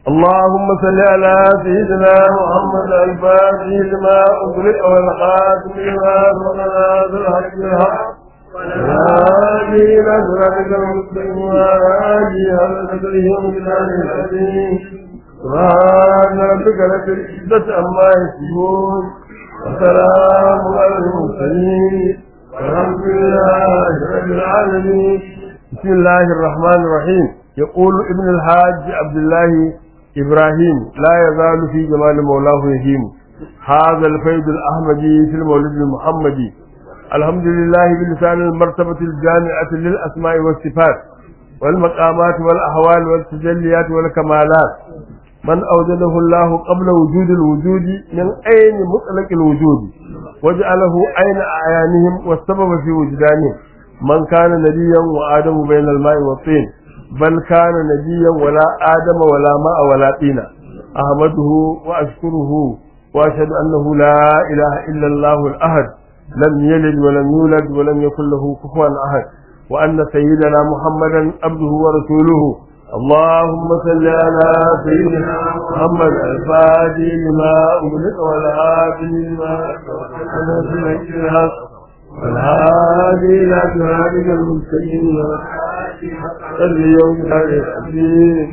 اللهم صل على سيدنا محمد الفاتح لما أغلق والخاتم لما سبق الحق بالحق والهادي إلى صراطك المستقيم وعلى آله حق قدره ومقداره العظيم سبحان ربك رب العزة عما يصفون وسلام على المرسلين والحمد لله رب العالمين بسم الله الرحمن الرحيم يقول ابن الحاج عبد الله إبراهيم لا يزال في جمال مولاه يهيم هذا الفيض الأحمدي في المولد المحمدي الحمد لله بلسان المرتبة الجامعة للأسماء والصفات والمقامات والأحوال والتجليات والكمالات من أوجده الله قبل وجود الوجود من أين مطلق الوجود وجعله أين أعيانهم والسبب في وجدانهم من كان نبيا وآدم بين الماء والطين بل كان نبيا ولا آدم ولا ماء ولا طين أحمده وأشكره وأشهد أنه لا إله إلا الله الأحد لم يلد ولم يولد ولم يكن له كفوا أحد وأن سيدنا محمدا عبده ورسوله اللهم صل على سيدنا محمد الفاتح لما أغلق والعافي لما سبق والهادي إلى صراطك المستقيم اليوم العظيم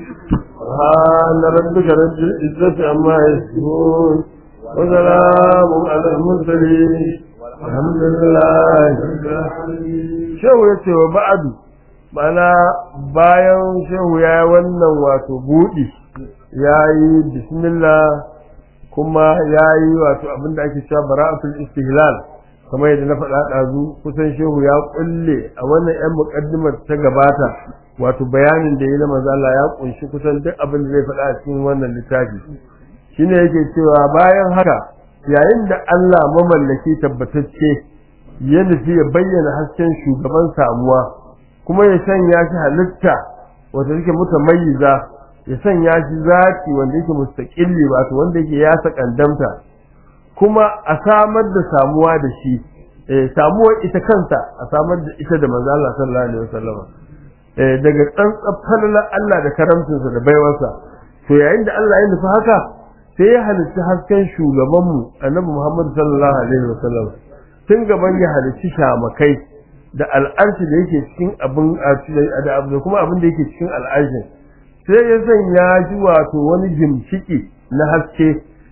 سبحان ربك رب العزة عما يصفون وسلام على المرسلين الحمد لله رب العالمين شو يتي وبعد mana bayan shehu ya yi wannan wato buɗi ya yi bismillah kuma ya yi wato abinda ake cewa bara'atul istihlal kamar yadda na faɗa ɗazu kusan shehu ya ƙulle a wannan 'yan muƙaddimar ta gabata wato bayanin da ya na mazala ya ƙunshi kusan duk abin da zai faɗa a cikin wannan littafi shine yake cewa bayan haka yayin da Allah mamallaki tabbatacce ya nufi ya bayyana hasken shugaban samuwa kuma ya sanya shi halitta wanda yake mutamayyiza ya sanya shi zaki wanda yake mustaqilli wato wanda yake ya sakandamta kuma a samar da samuwa da shi eh samuwar ita kanta a samar da ita da manzo Allah sallallahu alaihi wasallam eh daga tsantsar falalar Allah da karamcinsa da baiwarsa to yayin da Allah ya nufi haka sai ya halitta hasken shugabanmu annabi Muhammad sallallahu alaihi wasallam tun gaban ya halitta shamakai da al'arshi da yake cikin abin da abu da kuma abin da yake cikin al'arshin sai ya sanya shi wato wani gimshiki na haske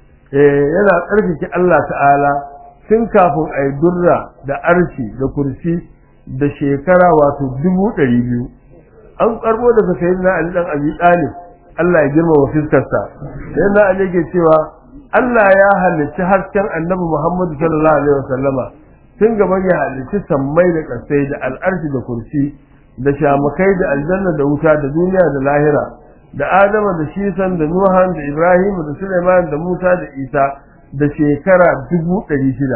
yana ƙarfake Allah ta'ala tun kafin a yi durra da arshi da kursi da shekara wato dubu ɗari biyu an karbo daga sayyidina Ali dan Abi Talib Allah ya girmama fiskarsa sayyidina Ali yake cewa Allah ya halicci hasken Annabi Muhammad sallallahu alaihi wasallama tun gaban ya halicci sammai da kasai da al'arshi da kursi da shamakai da aljanna da wuta da duniya da lahira da Adama da Shisan da Nuhan da Ibrahim da Sulaiman da Musa da Isa da shekara dubu ɗari shida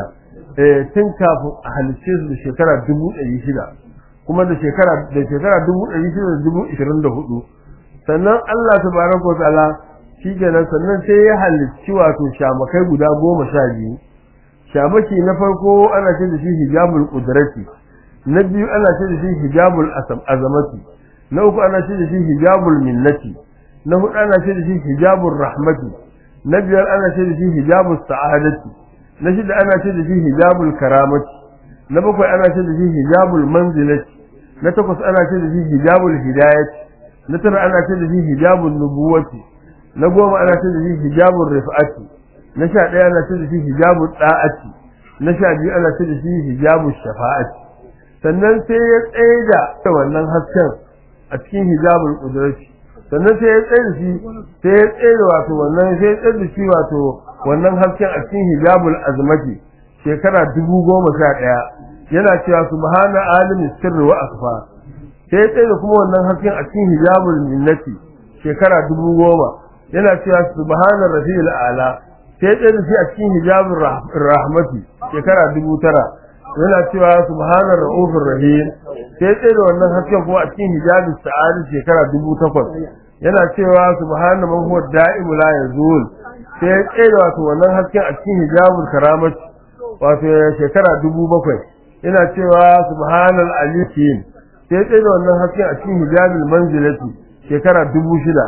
tun kafin a halicce su da shekara dubu ɗari shida kuma da shekara da shekara dubu ɗari shida da dubu ishirin da hudu sannan Allah tabaraka wa ta'ala shi kenan sannan sai ya halicci wato shamakai guda goma sha biyu shamaki na farko ana ce da shi hijabul qudrati na biyu ana ce da shi hijabul azamati na uku ana ce da shi hijabul minnati na hudu ana ce da shi hijabul rahmati na biyar ana ce da shi hijabul sa'adati na shida ana ce da shi hijabul karamati na bakwai ana ce da shi hijabul manzilati na takwas ana ce da shi hijabul hidayati na tara ana ce da shi hijabul nubuwati na goma ana ce da shi hijabul rif'ati na sha ɗaya ana ce da shi hijabul da'ati na sha biyu ana ce da shi hijabul shafa'ati sannan sai ya tsaye da wannan hasken a cikin hijabul qudrati sannan sai ya tsaye da shi sai ya tsaye da wato wannan sai ya tsaye da shi wato wannan hasken a cikin hijabul azmati shekara dubu goma sha ɗaya yana cewa subhana alimin sirri wa akfa sai ya tsaye da kuma wannan hasken a cikin hijabul minnati shekara dubu goma yana cewa subhana rafi'il ala sai ya tsaye da shi a cikin hijabul rahmati shekara dubu tara yana cewa subhana ra'ufur rahim sai ya tsaye da wannan hasken kuma a cikin hijabul sa'adi shekara dubu takwas yana cewa subhana man huwa da'imu la yazul sai ya tsaye da wato wannan hasken a cikin hijabul karamati wato shekara dubu bakwai yana cewa subhanal aliyin sai tsaye da wannan hasken a cikin hijabil manzilati shekara dubu shida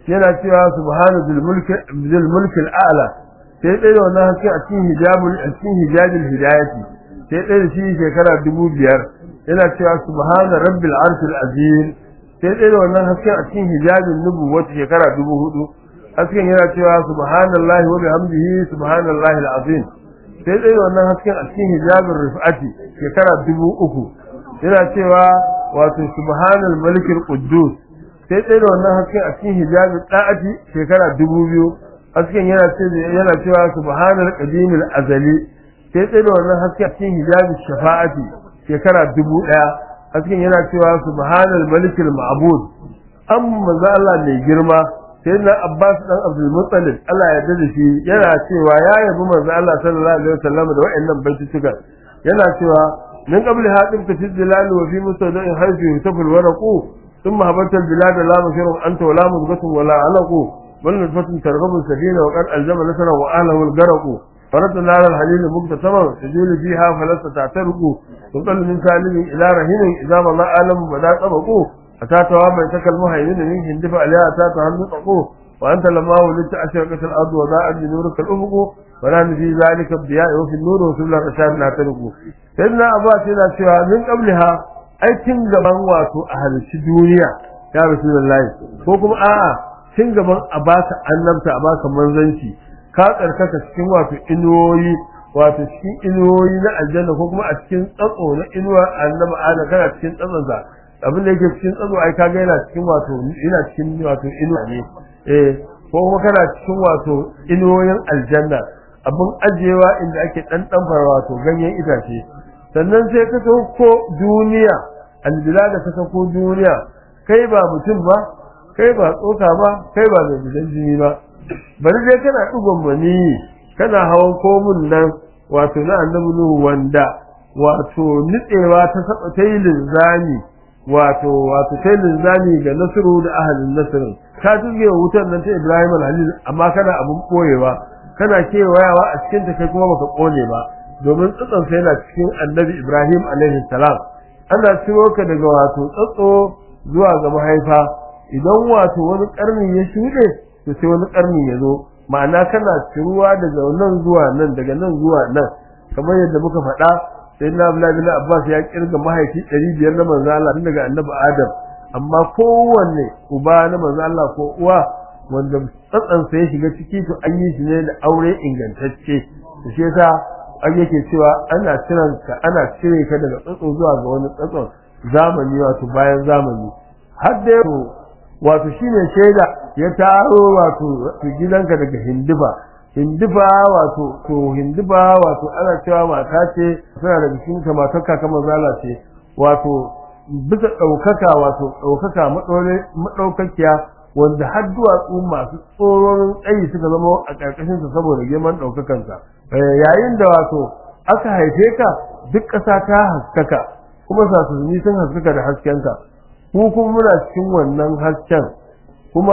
yana cewa subhana zul mulki zul mulki a'la sai dai da wannan haske a cikin hijabul a cikin hijabil hidayati sai dai da shi shekara dubu biyar yana cewa subhana rabbil arshil azim sai dai da wannan haske a cikin hijabin nubuwwati shekara dubu hudu hasken yana cewa subhanallahi wa bihamdihi subhanallahi alazim sai dai da wannan hasken a cikin hijabin rifati shekara dubu uku yana cewa wato subhanal malikil quddus sai dai da wannan hasken a cikin hijabin da'ati shekara dubu biyu hasken yana cewa yana cewa subhanal qadimil azali sai dai da wannan hasken a cikin hijabin shafa'ati shekara dubu daya hasken yana cewa subhanal malikil ma'bud amma za Allah mai girma sai na Abbas dan Abdul Muttalib Allah ya yarda da shi yana cewa ya yabi manzo Allah sallallahu alaihi wasallam da wa'annan baitutukan yana cewa min qabli hadim ta fi dilal wa fi mustada'in haythu yutafu alwaraqu thumma habata albilad la mushiru anta wala mudghatu wala alaqu bal nutfatun targhabu sabila wa qad aljama nasra wa ahlihi algaraqu فرد نار الحليل مقتسما تجول فيها فلست تعترق تقل من سالم إلى رهين إذا ما ألم بدا طبقوا أتاتها من تكل مهيمن من هندف عليها أتاتها النطقوا وأنت لما ولدت أشرقت الأرض وضاءت بنورك الأفق ونحن في ذلك الضياء وفي النور وسبل الرشاد نعترق سيدنا أبا سيدنا سوى من قبلها أي تنجبان واتو أهل الدنيا يا رسول الله وكم آه تنجبان أباك أنمت أباك منزنشي ka tsarkaka cikin wato inuwoyi wato cikin inuwoyi na aljanna ko kuma a cikin tsatso na inuwa annabi adam kana cikin tsatsonsa abin da yake cikin tsatso ai kaga yana cikin wato yana cikin wato inuwa ne eh ko kuma kana cikin wato inuwoyin aljanna abin ajewa inda ake dan dan wato ganyen itace sannan sai ka ko duniya albila da ka ko duniya kai ba mutum ba kai ba tsoka ba kai ba mai gidan jini ba bari dai kana dugon mani kana hawan komun nan wato na annabi nuhu wanda wato nitsewa ta saba ta yi linzami wato wato ta yi linzami ga nasiru da ahalin nasirin ka tuge wutar nan ta ibrahim al-halil amma kana abun koyewa kana kewayawa a cikin ta kai kuma baka kone ba domin tsatson sai yana cikin annabi ibrahim alaihi salam ana ciro ka daga wato tsatso zuwa ga mahaifa idan wato wani karni ya shuɗe to sai wani karni ya zo ma'ana kana ciruwa daga nan zuwa nan daga nan zuwa nan kamar yadda muka faɗa sai na Abdullahi bin Abbas ya kirga mahaifi 500 na manzo Allah tun daga annabi Adam amma kowanne uba na manzo Allah ko uwa wanda tsatsan sa ya shiga ciki to an yi shi ne da aure ingantacce to shi yasa an yake cewa ana ciran ka ana cire ka daga tsatso zuwa ga wani tsatson zamani wato bayan zamani har da wato shine shaida ya taro wato gidanka daga hindifa hindifa wato to hindifa wato ana cewa mata ce tana daga cikin ta matar kaka mazala ce wato bisa ɗaukaka wato ɗaukaka maɗaukakiya wanda har duwatsu masu tsororin tsayi suka zama a ƙarƙashinsa saboda girman ɗaukakansa yayin da wato aka haife ka duk ƙasa ta haskaka kuma sasuni sun haskaka da haskenka ku kuma muna cikin wannan hasken kuma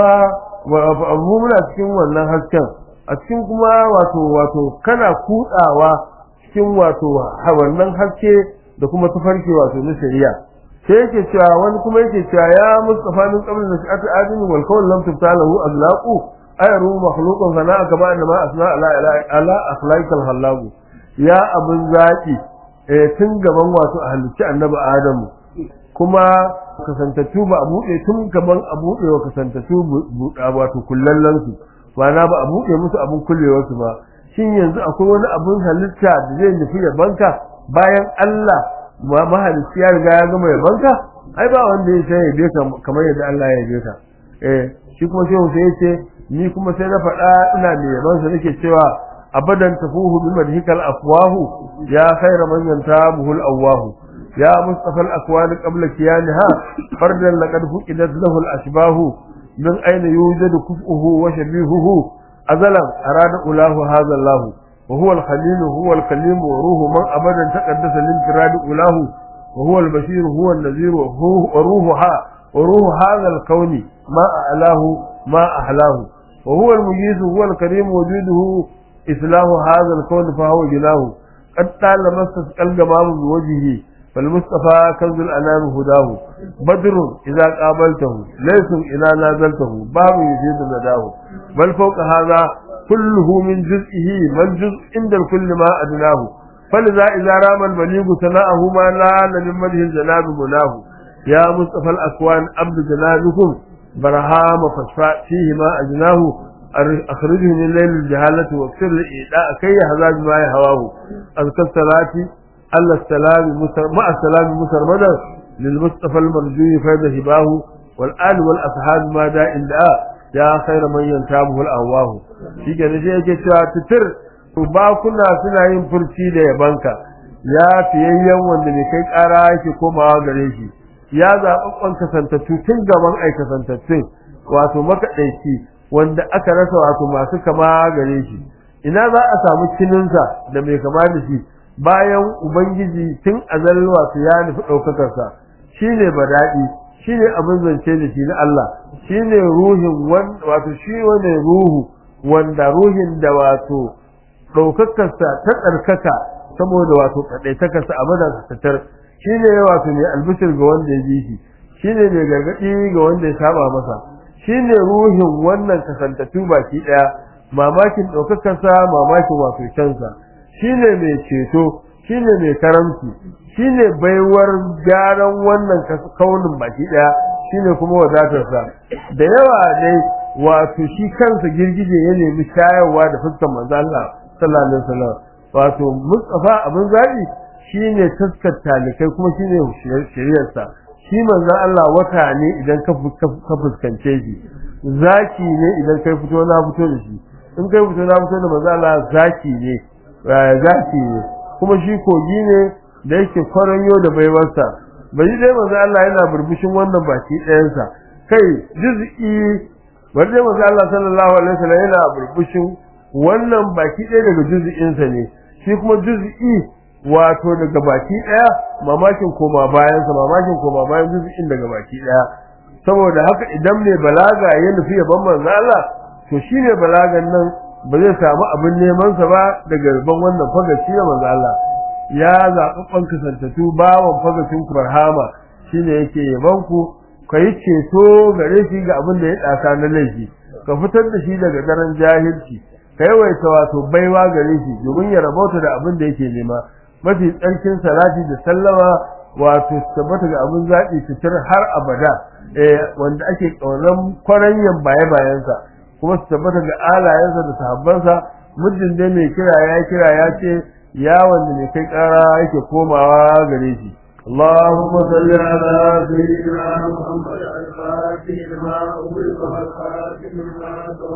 mu muna cikin wannan hasken a cikin kuma wato wato kana kutsawa cikin wato wannan haske da kuma tafarki wato na shari'a sai yake cewa wani kuma yake cewa ya mustafa min qabl nasi'ati adin wal qawl lam tuftalahu azlaqu ayru makhluqun fa na'a kama anna ma asna ala ala akhlaikal halagu ya abun zaki eh tun gaban wato a halicci annabi adamu kuma kasantattu ba a buɗe tun gaban a buɗe wa kasantattu buɗa wato kullallen su na ba a buɗe musu abin kullewar su ba shin yanzu akwai wani abin halitta da zai nufi ya banka bayan Allah mahalicci ya riga ya gama ya banka ai ba wanda ya sai ya be ka kamar yadda Allah ya be ka eh shi kuma shehu sai ya ce ni kuma sai na faɗa ina mai yaban sa nake cewa abadan tafuhu bi madhikal afwahu ya khayra man yantabuhu al awahu يا مصطفى الأكوان قبل كيانها فردا لقد فقدت له الأشباه من أين يوجد كفؤه وشبيهه أزلا أراد أولاه هذا الله وهو الخليل هو الكليم وروح من أبدا تقدس لانفراد أولاه وهو البشير هو النذير وروحها وروح هذا الكون ما أعلاه ما أحلاه وهو المجيز هو الكريم وجوده إسلام هذا الكون فهو جناه قد طال مسس الجمام بوجهه fal mustafa kanzul anam hudahu badrun idza qabaltahu laysa ila nazaltahu babu yuzidu nadahu bal fawqa hadha kulluhu min juz'ihi man juz' inda kulli ma adnahu فلذا إذا رام البليغ ثناءه ما نال من مده الجناب مناه يا مصطفى الأكوان عبد جنابكم برهام فاشفع فيه ما أجناه أخرجه من ليل الجهالة واكسر لإيداء كي هذا ما يهواه أذكى الصلاة ألا السلام مع السلام مسرمدا للمصطفى المرجو فيض هباه والآل والأصحاب ما دا إن يا خير من ينتابه الأهواه في جنجي تتر to bakuna suna yin furci da yabanka ya fiyayyen wanda mai kai ƙara yake komawa gare shi ya zaɓaɓɓen kasantattu tun gaban ai kasantattun wato makaɗaici wanda aka rasa wato masu kama gare shi ina za a samu kininsa da mai kama da shi bayan ubangiji tun azal wato ya nufi ɗaukakarsa shi ne badaɗi shi ne abin zance da shi na Allah shi ne ruhin wato shi wane ruhu wanda ruhin da wato ɗaukakarsa ta tsarkaka saboda wato kaɗaitakarsa a madakatar shi ne wato mai albishir ga wanda ya bi shi shi ne mai gargaɗi ga wanda ya saba masa shi ne ruhin wannan kasantattu baki ɗaya mamakin ɗaukakarsa mamakin wato kyansa shi ne mai ceto shi ne mai karamci shi ne baiwar gyaran wannan kaunin baki ɗaya shi ne kuma wadatarsa da yawa dai wato shi kansa girgije ya nemi shayarwa da fuskar manzo Allah sallallahu alaihi wasallam wato Mustafa abin zabi shine taskar talikai kuma shine shiriyar sa shi manzon Allah wata ne idan ka fuskance shi zaki ne idan kai fito na fito da shi in kai fito na fito da manzon Allah zaki ne zaki ne kuma shi kogi ne da yake kwaranyo da baiwarsa bai dai manzon Allah yana burbushin wannan baki ɗayansa kai juz'i wanda manzon Allah sallallahu alaihi wasallam yana burbushin wannan baki ɗaya daga juz'insa ne shi kuma juz'i wato daga baki ɗaya mamakin koma bayansa mamakin koma bayan juz'in daga baki ɗaya saboda haka idan mai balaga ya nufi yaban manzo Allah to shi ne balagan nan ba zai samu abin neman sa ba daga yaban wannan fagaci na manzo Allah ya zaɓaɓɓen kasantatu bawan fagacin barhama shine yake yaban ku ka yi ceto gare shi ga abin da ya ɗasa na laifi ka fitar da shi daga daren jahilci ka yawaita wato baiwa gare shi domin ya rabauta da abin da yake nema mafi tsarkin salati da sallama wato su tabbata ga abin zaɓi fitar har abada wanda ake ƙaunar kwaranyan baye bayansa kuma su tabbata ga alayensa da sahabbansa muddin dai mai kira ya kira ya ce ya wanda mai kai ƙara yake komawa gare shi اللهم صل على سيدنا محمد الفاتح لما أغلق والخاتم لما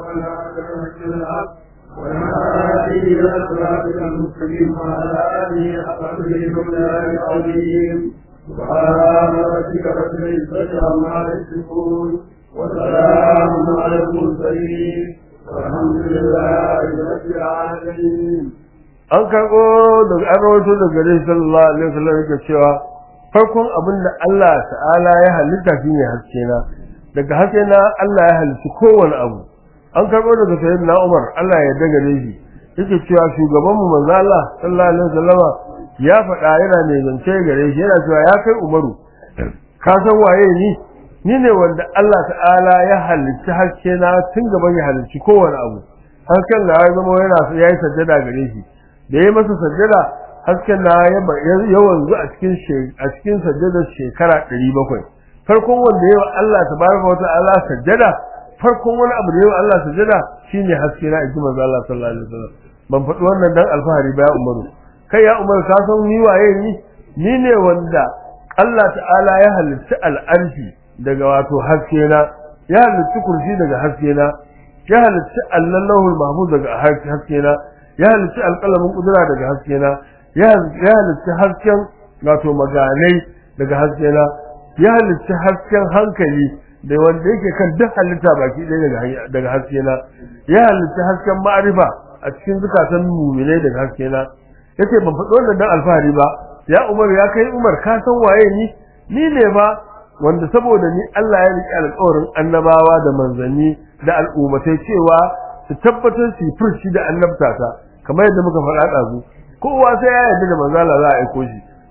سبق الحق والهادي إلى صراطك المستقيم وعلى آله حق قدره ومن العظيم سبحان ربك رب العزة عما يصفون وسلام على المرسلين والحمد لله رب العالمين an karɓo daga an rawaito daga gare sallallahu alaihi wasallam yake cewa farkon abin da Allah ta'ala ya halitta shine haske na daga haske na Allah ya halitta kowane abu an karɓo daga sayyidina Umar Allah ya daga shi yake cewa shugaban mu manzo Allah sallallahu alaihi wasallama ya faɗa yana ne zance gare shi yana cewa ya kai Umaru ka san waye ni ni ne wanda Allah ta'ala ya halitta haske na tun gaban ya halitta kowane abu hasken na ya zama yana yayi sajjada gare shi da ya masa sajjada hasken na ya wanzu a cikin a cikin sajjadar shekara 700 farkon wanda yawa Allah tabaraka wa ta'ala sajjada farkon wani abu da yawa Allah sajjada shine haske na inji manzo Allah sallallahu alaihi wasallam ban faɗi wannan dan alfahari ba ya Umaru kai ya Umaru ka san ni waye ni ni ne wanda Allah ta'ala ya halitta al'arshi daga wato haske na ya halitta kursi daga haske na ya halitta allahul mahfuz daga haske na ya halitta alƙalamin kudura daga haske na ya halitta hasken wato maganai daga haske na ya halitta hasken hankali da wanda yake kan duk halitta baki ɗaya daga haske na ya halitta hasken ma'arifa a cikin zukatan muminai daga haske na yace ban faɗi wannan dan alfahari ba ya Umar ya kai Umar ka san waye ni ni ne ba wanda saboda ni Allah ya riƙe alƙawarin annabawa da manzanni da al'ummatai cewa su tabbatar su furci da annabtata kamar yadda muka faɗa ɗazu kowa sai ya yarda da manzo Allah za a aiko shi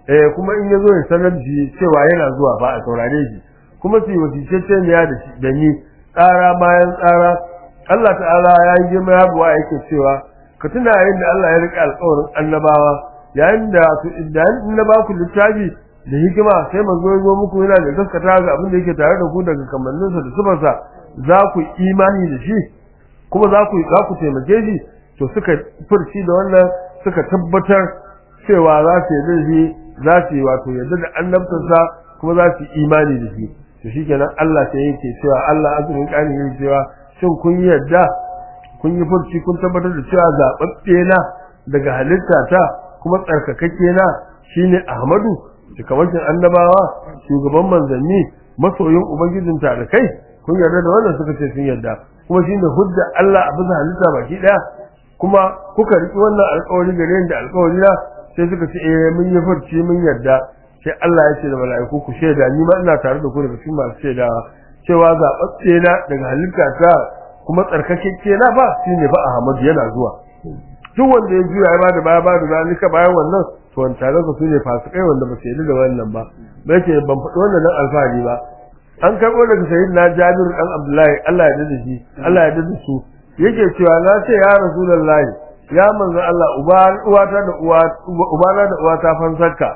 eh kuma in yazo ya sanar da shi cewa yana zuwa ba a saurare shi kuma su yi wasicece ne da shi da ni tsara bayan tsara Allah ta'ala ya yi girma ya buwa yake cewa ka tuna yayin da Allah ya rika alƙawarin annabawa yayin da su idan in na ba ku littafi da hikima sai manzo ya zo muku yana da gaskata ga abin da yake tare da ku daga kamanninsa da sifarsa za ku imani da shi kuma za ku za ku taimake shi to suka furci da wannan suka tabbatar cewa za su yarda da shi za su yi wato yarda da annabtarsa kuma za su yi imani da shi to shikenan Allah sai yake cewa Allah azumin kani yake cewa shin kun yarda kun yi furci kun tabbatar da cewa zababbe na daga halitta ta kuma tsarkakakke na shine Ahmadu shugabancin annabawa shugaban manzanni masoyin ubangijin kai kun yarda da wannan suka ce sun yarda kuma shine hujja Allah a bisa halitta baki daya kuma kuka riki wannan alƙawari gare ni da alƙawari na sai suka ce eh mun yi furci mun yarda sai Allah ya ce da mala'iku ku shaida ni ma ina tare da ku daga cikin masu shaidawa cewa zaɓaɓɓe na daga halitta ta kuma tsarkakakke na ba shine ba Ahmadu yana zuwa duk wanda ya juya ya bada baya bada zalika bayan wannan to wancanan su ne fasikai wanda ba su yi da wannan ba ba yake ban faɗi wannan nan alfahari ba an karɓo daga sayyidina Jabir dan Abdullahi Allah ya dade shi Allah ya dade su yake cewa na ce ya Rasulullahi ya manzo Allah uba uwata da uwa ubana da uwata fansarka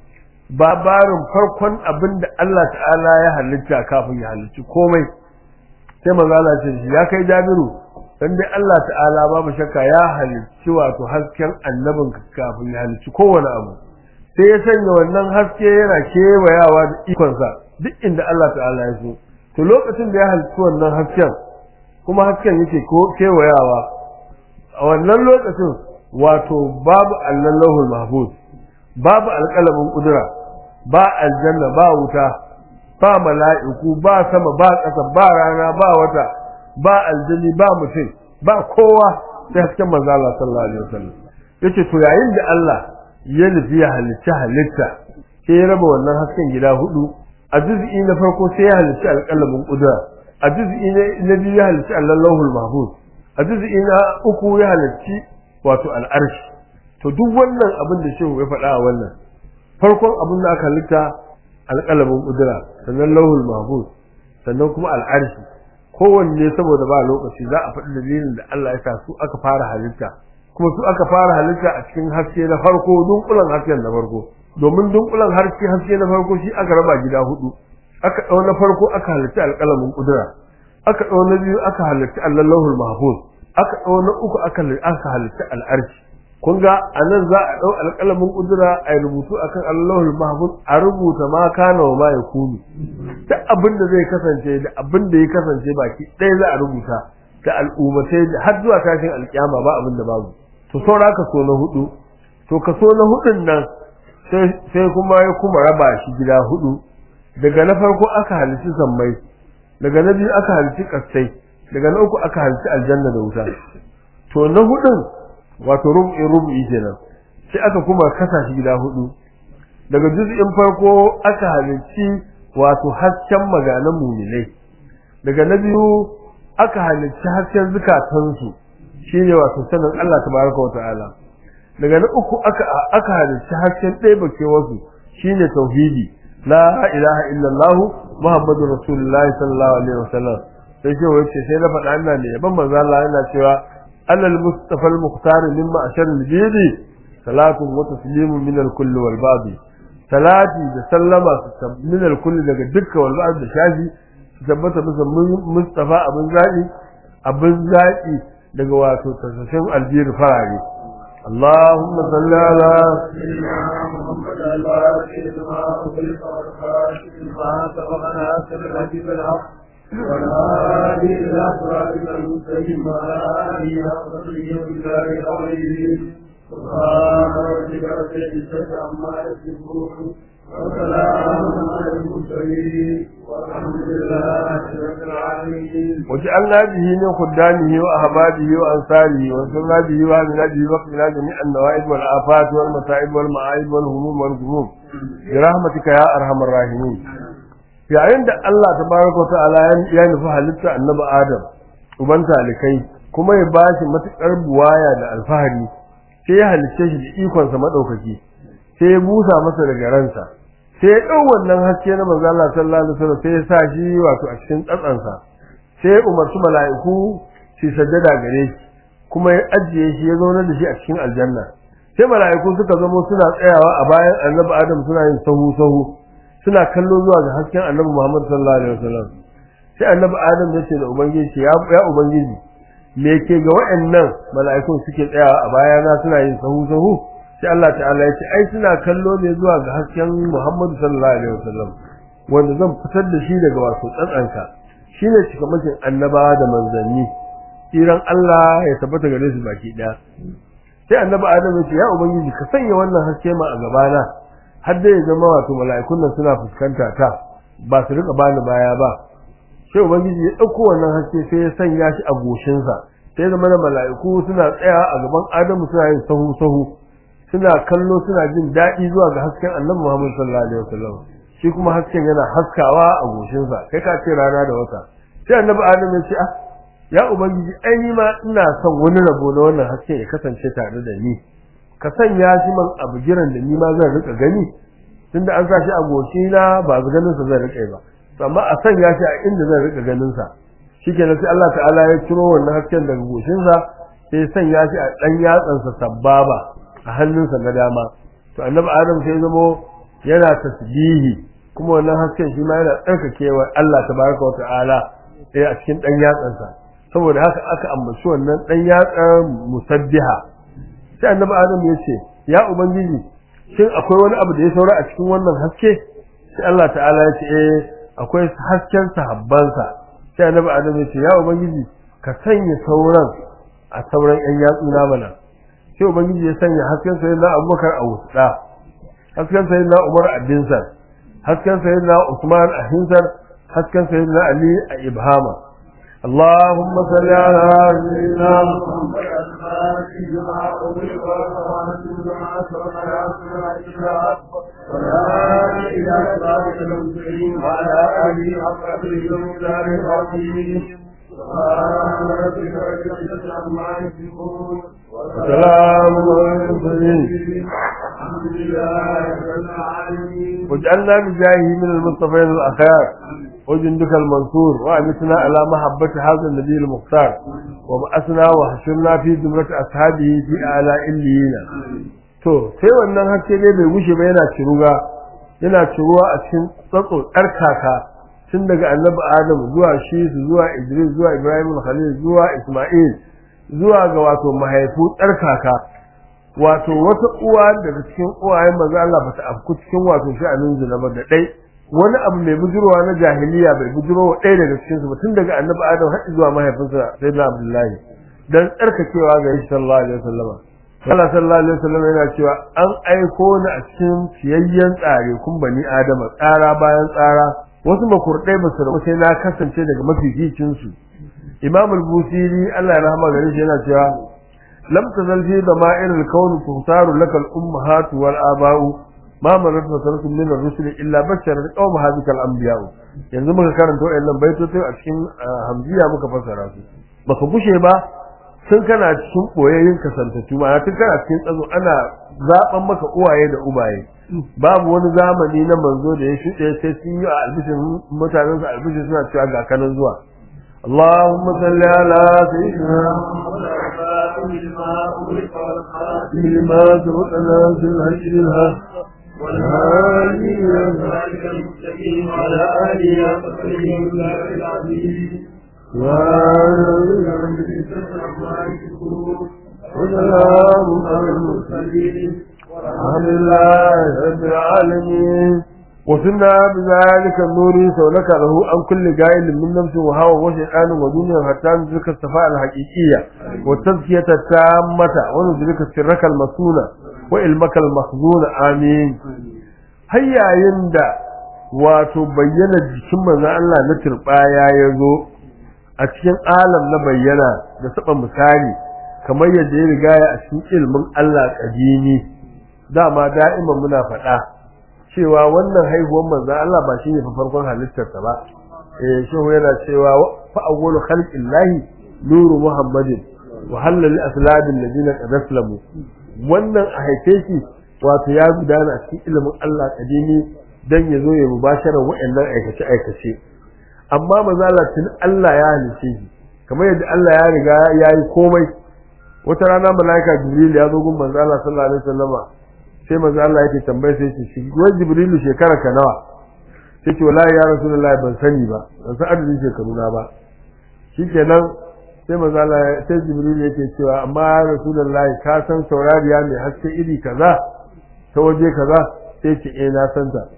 babarin farkon abin da Allah ta'ala ya halitta kafin ya halicci komai sai manzo Allah ce ya kai Jabiru dan dai Allah ta'ala babu shakka ya halicci wato hasken annabin kafin ya halicci kowane abu sai ya sanya wannan haske yana kewayawa da ikonsa duk inda Allah ta'ala ya so to lokacin da ya halicci wannan hasken kuma hasken yake ko kewayawa a wannan lokacin wato babu allan lahul mahfuz babu alƙalamin kudura ba aljanna ba wuta ba mala'iku ba sama ba ƙasa ba rana ba wata ba aljani ba mutum ba kowa sai hasken manzo Allah sallallahu alaihi wasallam yace to yayin da Allah ya nufi ya halitta halitta sai ya raba wannan hasken gida hudu a juz'i na farko sai ya halitta alƙalamin kudura a juz'i na biyu ya halitta Allahul mahfuz a juz'i na uku ya halitta wato al'arshi to duk wannan abin da shehu ya faɗa a wannan farkon abin da aka halitta alƙalamin kudura sannan lauhul mahfuz sannan kuma al'arshi kowanne saboda ba lokaci za a faɗi dalilin da Allah ya sa su aka fara halitta kuma su aka fara halitta a cikin haske na farko dunkulan hasken na farko domin dunkulan haske haske na farko shi aka raba gida hudu aka ɗau na farko aka halitta alƙalamin kudura aka ɗau na biyu aka halitta allahul mahfuz aka ɗau na uku aka aka halitta al'arshi kun ga anan za a ɗau alƙalamin kudura a rubutu akan allahul mahfuz a rubuta ma kana wa ma yakunu duk abin da zai kasance da abin da ya kasance baki ɗaya za a rubuta da al'ummatai har zuwa tashin alƙiyama ba abin da babu to saura kaso na hudu to kaso na hudun nan sai kuma ya kuma raba shi gida hudu daga na farko aka halici sammai daga na biyu aka halici kasai daga na uku aka halici aljanna da wuta to na hudun wato rubu'i rubu'i kenan sai aka kuma kasa shi gida hudu daga juz'in farko aka halici wato hasken maganan muminai daga na biyu aka halicci hasken zukatansu shine wato sanin Allah tabaraka wa ta'ala daga na uku aka aka halicci hasken ɗaya bake wasu shine tauhidi la ilaha illallah muhammadur rasulullah sallallahu alaihi wasallam sai ce wace sai na faɗa ina ne ban manzo Allah yana cewa alal mustafa al mukhtar mimma ashar al bidi salatu wa taslimu min al kulli wal babi salati da sallama min al kulli daga dukkan wal ba'd da shafi tabbata bisa mustafa abin zaɓi abin zaɓi daga wato tasashen albir farare اللهم صل على سيدنا محمد الفاتح لما أغلق والخاتم لما سبق ناصر الحبيب الحق والهادي إلى صراطك المستقيم وعلى آله حق قدره وبالله العظيم سبحان ربك رب العزة عما يصفون وسلام على المرسلين والحمد لله رب العالمين وجعلنا به من خدامه وأحبابه وأنصاره وانصرنا به وهدنا به وقتنا جميع النوائب والآفات والمصائب والمعايب والهموم والغموم برحمتك يا أرحم الراحمين yayin da Allah tabaraka wa ta'ala ya nufi halitta annabi Adam uban talikai kuma ya bashi matukar buwaya da alfahari sai ya halicce shi da ikon sa madaukaki sai ya busa masa daga ransa sai ya dau wannan haske na manzo Allah sallallahu alaihi wasallam sai ya sa shi wato a cikin tsatsansa sai ya umarci mala'iku su sajjada gare shi kuma ya ajiye shi ya zauna da shi a cikin aljanna sai mala'iku suka zamo suna tsayawa a bayan annabi Adam suna yin sahu sahu suna kallo zuwa ga hasken annabi Muhammad sallallahu alaihi wasallam sai annabi Adam ya ce da ubangiji ya ya ubangiji me ke ga waɗannan mala'ikun suke tsayawa a bayana suna yin sahu sahu sai Allah ta'ala ya ce ai suna kallo ne zuwa ga hasken Muhammad sallallahu alaihi wasallam wanda zan fitar da shi daga wato tsantsanka shine cikamakin annabawa da manzanni tsiran Allah ya tabbata gare su baki daya sai annabi Adam ya ce ya ubangiji ka sanya wannan haske ma a gabana har da ya zama wato mala'ikun nan suna fuskanta ta ba su rika bani baya ba sai ubangiji ya dauko wannan haske sai ya sanya shi a goshinsa sai zama na mala'iku suna tsaya a gaban Adamu suna yin sahu sahu suna kallo suna jin daɗi zuwa ga hasken annabi Muhammad sallallahu alaihi wasallam shi kuma hasken yana haskawa a goshinsa kai ka ce rana da wata sai annabi Adam ya ce ah ya ubangiji ai ni ma ina son wani rabo na wannan hasken ya kasance tare da ni ka sanya shi man abu giran da ni ma zan rika gani tunda an sa shi a goshi na ba ganin sa zan rika ba amma a sanya shi a inda zan rika ganin sa shikenan sai Allah ta'ala ya ciro wannan hasken daga goshin sa sai ya sanya shi a dan yatsan sa sabbaba a hannunsa na dama to annabi Adam sai zamo yana tasbihi kuma wannan hasken shi ma yana tsarkakewa Allah tabaraka wa ta'ala eh a cikin dan yatsan sa saboda haka aka ambaci wannan dan yatsan musabbiha sai annabi Adam ya ce ya ubangiji shin akwai wani abu da ya saura a cikin wannan haske sai Allah ta'ala ya ce eh akwai hasken sahabbansa sai annabi adam ya ce ya ubangiji ka sanya sauran a sauran yan yatsu na mana sai ubangiji ya sanya hasken sayyidina abubakar a wusta hasken sayyidina umar a dinsar hasken sayyidina usman a hinsar hasken sayyidina ali a ibhama اللهم صل على سيدنا محمد الفاتح لما أغلق والخواتم لما سبق ناصر ولا إلى صراط المستقيم وعلى آله حق قدره ومقدار العظيم سبحان ربك رب العزة عما يصفون وسلام على المرسلين الحمد لله رب العالمين واجعلنا بجاهه من المصطفين الأخيار وجندك المنصور وأمتنا على محبة هذا النبي المختار وبعثنا وحشرنا في زمرة أصحابه في أعلى إلينا to sai wannan haske dai bai wuce ba yana ciruga yana ciruwa a cikin tsatso tsarkaka tun daga annabi adam zuwa shi zuwa idris zuwa ibrahim khalil zuwa isma'il zuwa ga wato mahaifu tsarkaka wato wata uwa daga cikin uwayen manzo Allah ba ta afku cikin wato sha'anin zina ba da dai wani abu mai bujurwa na jahiliya bai bujuro wa ɗaya daga cikin su ba tun daga annabi adam har zuwa mahaifinsa sayyidina abdullahi dan tsarkakewa ga shi sallallahu alaihi wasallam Allah sallallahu alaihi wasallam yana cewa an aiko ni a cikin ciyayyen tsare kun bani adama tsara bayan tsara wasu makurdai ba su rabu sai na kasance daga mafificin su Imam al-Busiri Allah ya rahama gare shi yana cewa lam tazal fi dama'ir al-kawn tuhtaru laka al-ummahat wal aba'u ma marat fasaratun min ar-rusul illa bashara qawm hadhihi al-anbiya yanzu muka karanta wayannan baitoci a cikin hamziya muka fassara su baka bushe ba tun kana cikin boyayyin kasantattu ma tun kana cikin tsazo ana zaben maka uwaye da ubaye babu wani zamani na manzo da ya shuɗe sai sun yi a albishin mutanen su albishin suna cewa ga kanan zuwa اللهم صل على سيدنا لما سبقنا في الهجر الهاد والهادي إلى ذلك المستقيم وعلى آله وصحبه وسلم العزيز وسلام على المرسلين والحمد لله رب العالمين وصلنا بذلك النور سولك له عن كل قائل من نفس وهوى وشيطان ودنيا حتى ندرك الصفاء الحقيقية والتزكية التامة وندرك سرك المسونة وإلمك المخزون آمين هيا يندى wato bayyana jikin manzo Allah na turbaya ya zo a cikin alam na bayyana da saba misali kamar yadda ya riga ya a cikin ilmin Allah kadimi dama da'iman muna faɗa cewa wannan haihuwar manzon Allah ba shine fa farkon halittarsa ba eh shehu yana cewa fa awwalu khalqillahi nuru muhammadin wa halal aslabil ladina qad aslamu wannan a haife shi wato ya gudana a cikin ilimin Allah kadimi dan ya zo ya mubashara wa'annan aikace aikace amma manzo Allah tun Allah ya halice shi kamar yadda Allah ya riga ya yi komai wata rana malaika Jibril ya zo gun manzo Allah sallallahu alaihi wasallama sai manzo Allah yake tambaye sai ce shi wai Jibril shekara ka nawa sai ce wallahi ya rasulullahi ban sani ba ban san adadin shekaru na ba shikenan sai manzo Allah sai Jibril yake cewa amma ya rasulullahi ka san saurariya mai haske iri kaza ta waje kaza sai ce eh na san ta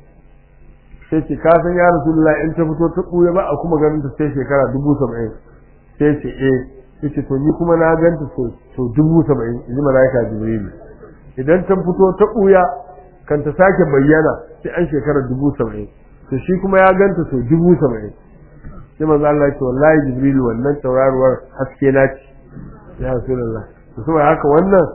sai ce ka san ya rasulullahi in ta fito ta buya ba a kuma ganin ta sai shekara dubu saba'in sai ce eh yace to ni kuma na ganta so so dubu saba'in in ji malaika Jibril idan ta fito ta buya kan ta sake bayyana sai an shekara dubu saba'in to shi kuma ya ganta so dubu saba'in sai manzo Allah ya ce wallahi Jibril wannan tauraruwar haske na ce ya Rasulullah to saboda haka wannan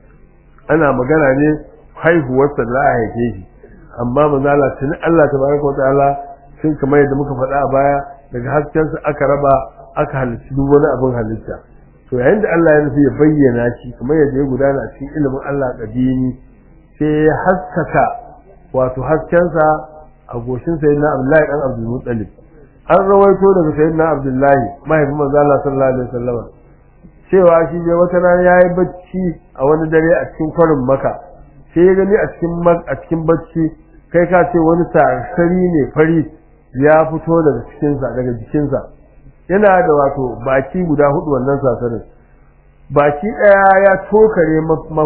ana magana ne haihuwar sa za a haife shi amma manzo Allah tuni Allah tabaraka wa ta'ala sun kamar yadda muka faɗa a baya daga hasken sa aka raba aka halitta duk wani abin halitta to yayin da Allah ya nufi ya bayyana shi kamar yadda ya gudana a cikin ilimin Allah kadimi sai ya haskaka wato haskensa a goshin sayyidina Abdullahi dan Abdul Muttalib an rawaito daga sayyidina Abdullahi mahaifin manzo Allah sallallahu alaihi wasallam cewa shi je wata rana yayi bacci a wani dare a cikin kwarin Makka sai ya gani a cikin a cikin bacci kai ka ce wani sarsari ne fari ya fito daga cikin sa daga jikin sa yana da wato baki guda hudu wannan sasarin baki daya ya tokare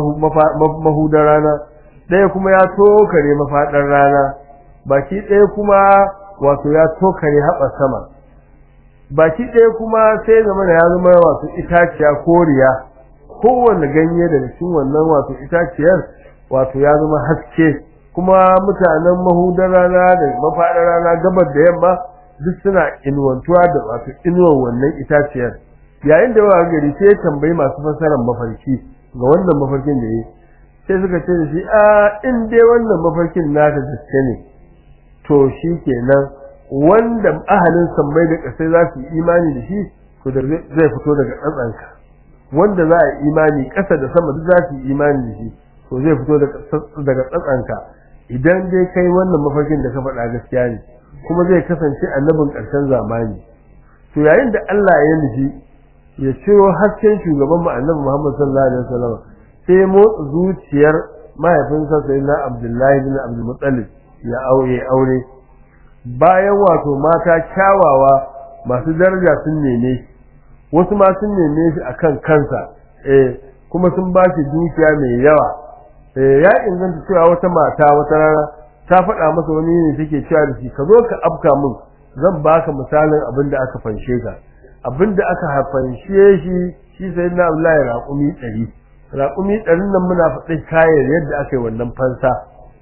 mahudar rana ɗaya kuma ya tokare mafaɗar rana baki ɗaya kuma wato ya tokare haɓa sama baki ɗaya kuma sai zama da ya zama wato itaciya koriya kowane ganye daga cikin wannan wato itaciyar wato ya zama haske kuma mutanen mahudar rana da mafaɗar rana gabar da yamma duk suna inuwantuwa da wato inuwar wannan itaciyar yayin da wa gari sai ya tambayi masu fasarar mafarki ga wannan mafarkin da yi sai suka ce da shi a in dai wannan mafarkin naka gaske ne to shi kenan wanda ahalin sammai da ƙasai za su yi imani da shi to da zai fito daga tsatsanka wanda za a yi imani ƙasa da sama duk za su yi imani da shi to zai fito daga tsatsanka idan dai kai wannan mafarkin da ka faɗa gaskiya ne kuma zai kasance annabin ƙarshen zamani to yayin da Allah ya nufi ya ciro hasken shugaban mu annabi Muhammad sallallahu alaihi wasallam sai motsa zuciyar mahaifinsa sayyidina Abdullahi bin Abdul Muttalib ya aure aure bayan wato mata kyawawa masu daraja sun neme wasu ma sun neme shi akan kansa eh kuma sun ba shi dukiya mai yawa eh ya inganta cewa wata mata wata rana ta faɗa masa wani ne take cewa da shi ka zo ka afka min zan baka misalin abin da aka fanshe ka abin da aka fanshe shi shi sai na Abdullahi raƙumi ɗari raƙumi ɗarin nan muna faɗin kayan yadda aka yi wannan fansa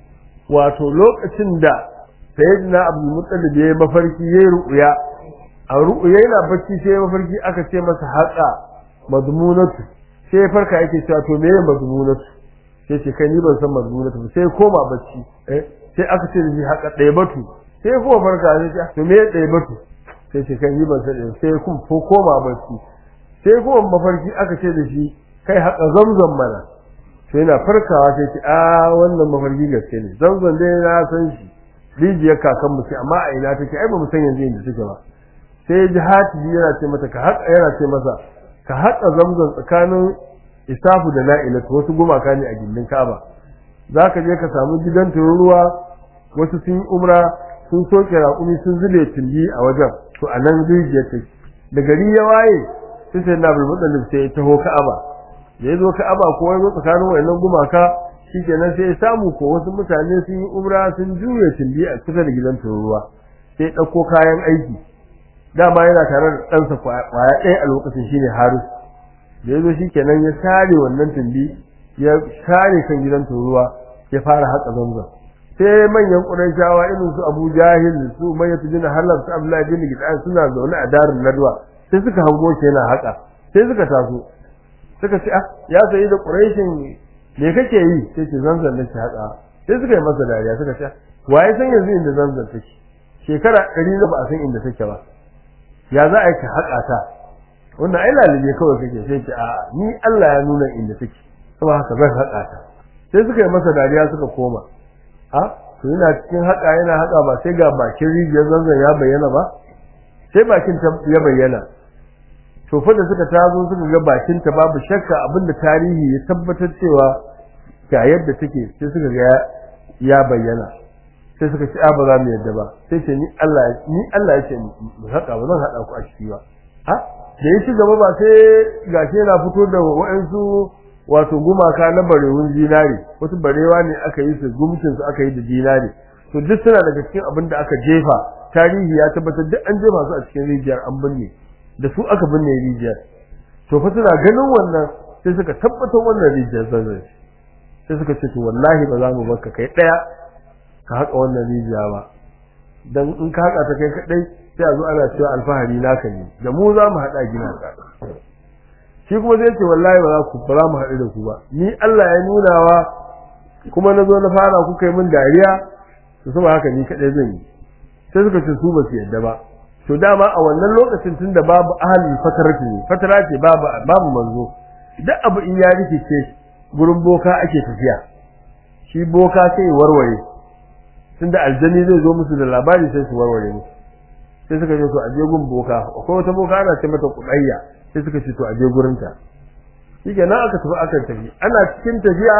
wato lokacin da sayyidina Abdul Muttalib ya yi mafarki ya yi ru'uya a ru'uya yana bacci sai ya mafarki aka ce masa haƙa madmunatu sai ya farka yake cewa to me madmunatu sai ce kai ni ban san madmunatu sai ya koma bacci eh sai aka ce da shi haƙa ɗaya batu sai kuma farka sai ce to me ɗaya batu sai ce kai ni ban san sai kuma ko koma bacci sai kuma mafarki aka ce da shi kai haƙa zamzam mana sai yana farkawa sai ce a wannan mafarki gaske ne zamzam dai na san shi rijiyar kakan mu ce amma a ina take ai ba mu san yanzu inda take ba sai ji hatibi yana ce mata ka haƙa yana ce masa ka haƙa zamzam tsakanin isafu da na'ilatu wasu gumaka ne a gindin ka'aba za ka je ka samu gidan tururuwa wasu sun yi umra sun soke raƙumi sun zube tulli a wajen to a nan rijiyar take da gari ya waye sai sai na bulbul sai ya taho ka'aba da ya zo ka'aba ko ya zo tsakanin wayannan gumaka shikenan sai ya samu ko wasu mutane sun yi umra sun juye tulli a kusa da gidan tururuwa sai ya ɗauko kayan aiki dama yana tare da ɗansa kwaya ɗaya a lokacin shine Haris da ya zo shikenan ya sare wannan tulli ya share kan gidan tururuwa ya fara haƙa zamzam sai manyan ƙurayshawa irin su Abu Jahil su Umayyah bin Halab su Abdullah bin Gidan suna zaune a darin Nadwa sai suka hango shi yana haƙa sai suka taso suka ce ah ya sayi da Qurayshin me kake yi sai ce zanzan nake haƙa sai suka yi masa dariya suka ce waye san yanzu inda zanzan take shekara ɗari da ba a san inda take ba ya za a yi ka haƙa ta wannan ai lalube kawai kake sai ce a ni Allah ya nuna inda take saboda haka zan haƙa ta sai suka yi masa dariya suka koma a to yana cikin haka yana haka ba sai ga bakin rijiyar zanzan ya bayyana ba sai bakin ta ya bayyana to fa da suka tazo suka ga bakin ta babu shakka abinda tarihi ya tabbatar cewa ga yadda take sai suka ga ya bayyana sai suka ce a ba za mu yadda ba sai ce ni Allah ni Allah ya ce mu haka ba zan hada ku a ciki ba ha da ya ci gaba ba sai gashi yana fito da wa'ansu wato gumaka na barewun zinari wasu barewa ne aka yi su gumcin su aka yi da zinari to duk suna daga cikin abin da aka jefa tarihi ya tabbatar duk an jefa su a cikin rijiyar an binne da su aka binne rijiyar to fa suna ganin wannan sai suka tabbatar wannan rijiyar zanzan sai suka ce to wallahi ba za mu barka kai daya ka haka wannan rijiya ba dan in ka haka ta kai kadai sai a zo ana cewa alfahari naka ne da mu za mu hada gina ka shi kuma zai ce wallahi ba za ku ba za mu haɗu da ku ba ni Allah ya nuna wa kuma na zo na fara kuka yi min dariya to sama haka ni kadai zan yi sai suka ce su ba su yadda ba to dama a wannan lokacin tun da babu ahalin fatarati ne fatara ce babu babu manzo duk abu in ya rikice gurin boka ake tafiya shi boka sai ya warware tunda aljani zai zo musu da labari sai su warware musu sai suka ce to aje gun boka akwai wata boka ana ce mata kudayya sai suka ce to aje gurin ta shikenan aka tafi aka tafi ana cikin tafiya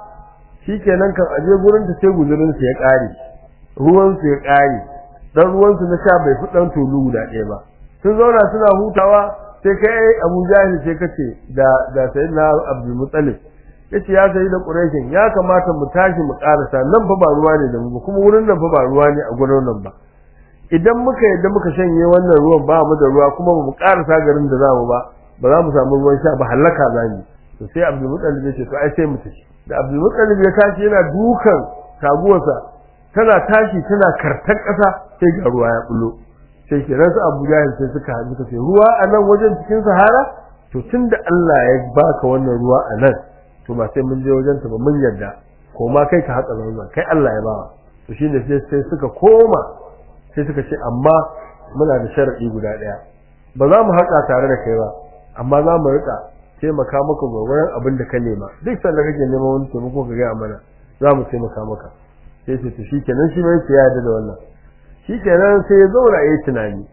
shikenan kan aje gurin ta sai guzurin su ya kare ruwan su ya kare dan ruwan su na sha bai fi dan tulu guda ɗaya ba sun zauna suna hutawa sai kai Abu Jahil sai kace da da sayyidina Abdul Muttalib yace ya sayi da Qurayshin ya kamata mu tashi mu karasa nan fa ba ruwa ne da mu kuma wurin nan fa ba ruwa ne a gurin nan ba idan muka yadda muka shanye wannan ruwan ba mu da ruwa kuma mu karasa garin da zamu ba ba za mu samu ruwan sha ba halaka zamu to sai Abdul Muttalib yace to ai sai mu tashi da Abdul Muttalib ya tashi yana dukan taguwarsa tana tashi tana kartar ƙasa sai ga ruwa ya bullo sai kiran su Abu Jahil sai suka haɗu suka ce ruwa a nan wajen cikin Sahara to tunda Allah ya baka wannan ruwa a nan to ba sai mun je wajen ta ba mun yarda ko ma kai ka haƙa zanzan kai Allah ya bawa to shine sai sai suka koma sai suka ce amma muna da sharadi guda ɗaya ba za mu haƙa tare da kai ba amma za mu rika taimaka maka gwagwaran abin da ka nema duk sanda kake neman wani taimako ka gaya mana za mu taimaka maka sai ce to shikenan shi bai ya yarda da wannan shikenan sai ya zauna yayi tunani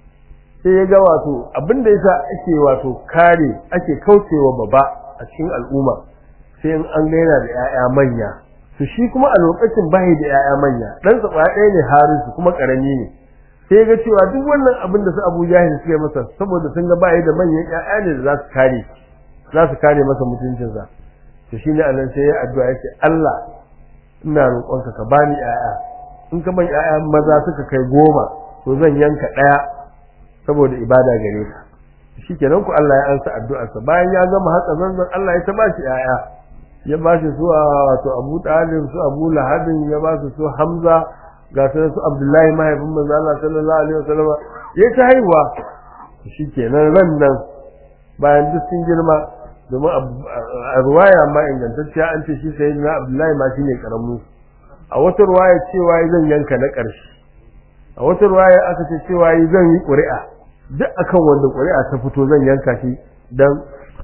sai ya ga wato abin da yasa ake wato kare ake kaucewa baba a cikin al'umma sai in an ga yana da 'ya'ya manya to shi kuma a lokacin bai da 'ya'ya manya dan sa ɗaya ne Harisu kuma karami ne sai ya ga cewa duk wannan abin da su Abu Jahil suka masa saboda sun ga bai da manyan 'ya'ya ne da za su kare za su kare masa mutuncinsa to shine anan sai ya addu'a yace Allah ina roƙonka ka bani 'ya'ya in ka ban 'ya'ya maza suka kai goma to zan yanka ɗaya saboda ibada gare ka shikenan ku Allah ya ansa addu'arsa bayan ya gama haka zanzan Allah ya ta bashi 'ya'ya ya bashi su wato Abu Talib su Abu Lahab ya ba su su Hamza ga su su Abdullahi mahaifin manzo Allah sallallahu alaihi wasallam ya ta haihuwa shikenan ran nan bayan duk sun girma domin a ruwaya ma ingantacciya an ce shi sai na Abdullahi ma shine karamu a wata ruwaya cewa zan yanka na ƙarshe a wata ruwaya aka ce cewa zan yi ƙuri'a duk akan wanda ƙuri'a ta fito zan yanka shi dan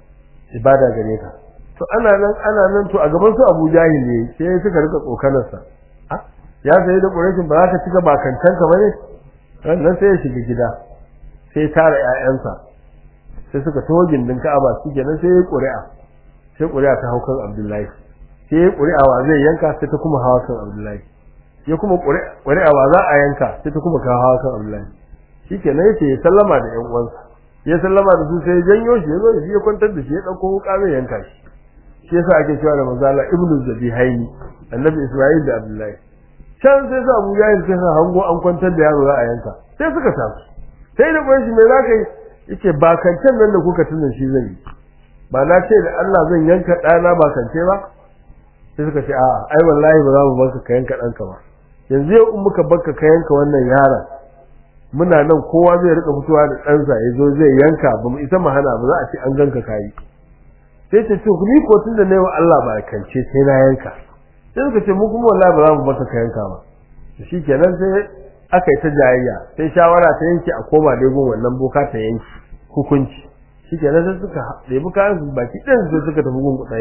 ibada gare ka to ana nan ana nan to a gaban su Abu Jahil ne sai suka rika tsokanar sa ya sai da ƙurashin ba za ka cika bakantan ka bane nan sai ya shiga gida sai tara ƴaƴansa sai suka taho gindin Ka'aba su kenan sai ya ƙuri'a sai ƙuri'a ta hau kan Abdullahi sai ya ƙuri'a wa zai yanka sai ta kuma hawa kan Abdullahi ya kuma ƙuri'a wa za a yanka sai ta kuma kawo hawa kan Abdullahi shikenan yace ya sallama da ƴan uwansa ya sallama da su sai ya janyo shi ya zo da shi ya kwantar da shi ya dauko wuka zai yanka shi shi yasa ake cewa da manzo Allah ibnu zabihaini annabi Isma'il da Abdullahi can sai sa Abu Jahil sai sa hango an kwantar da yaro za a yanka sai suka tafi sai da shi me za ka yi yace ba kancan nan da kuka tunan shi zan yi ba na ce da Allah zan yanka ɗana ba kance ba sai suka ce a'a ai wallahi ba za mu barka ka yanka ɗanka ba yanzu yau in muka barka ka yanka wannan yaron muna nan kowa zai rika fitowa da ɗansa ya zo zai yanka ba mu isa mu hana ba za a ce an ganka kayi sai ce to ni ko tun da nayi wa Allah ba kance sai na yanka sai suka ce mu kuma wallahi ba za mu barka ka yanka ba shikenan sai aka yi ta jayayya sai shawara ta yanke a koma dai gun wannan boka ta yanki hukunci shikenan sai suka ɗebi kayan su baki ɗin sai suka tafi gun kuɗayya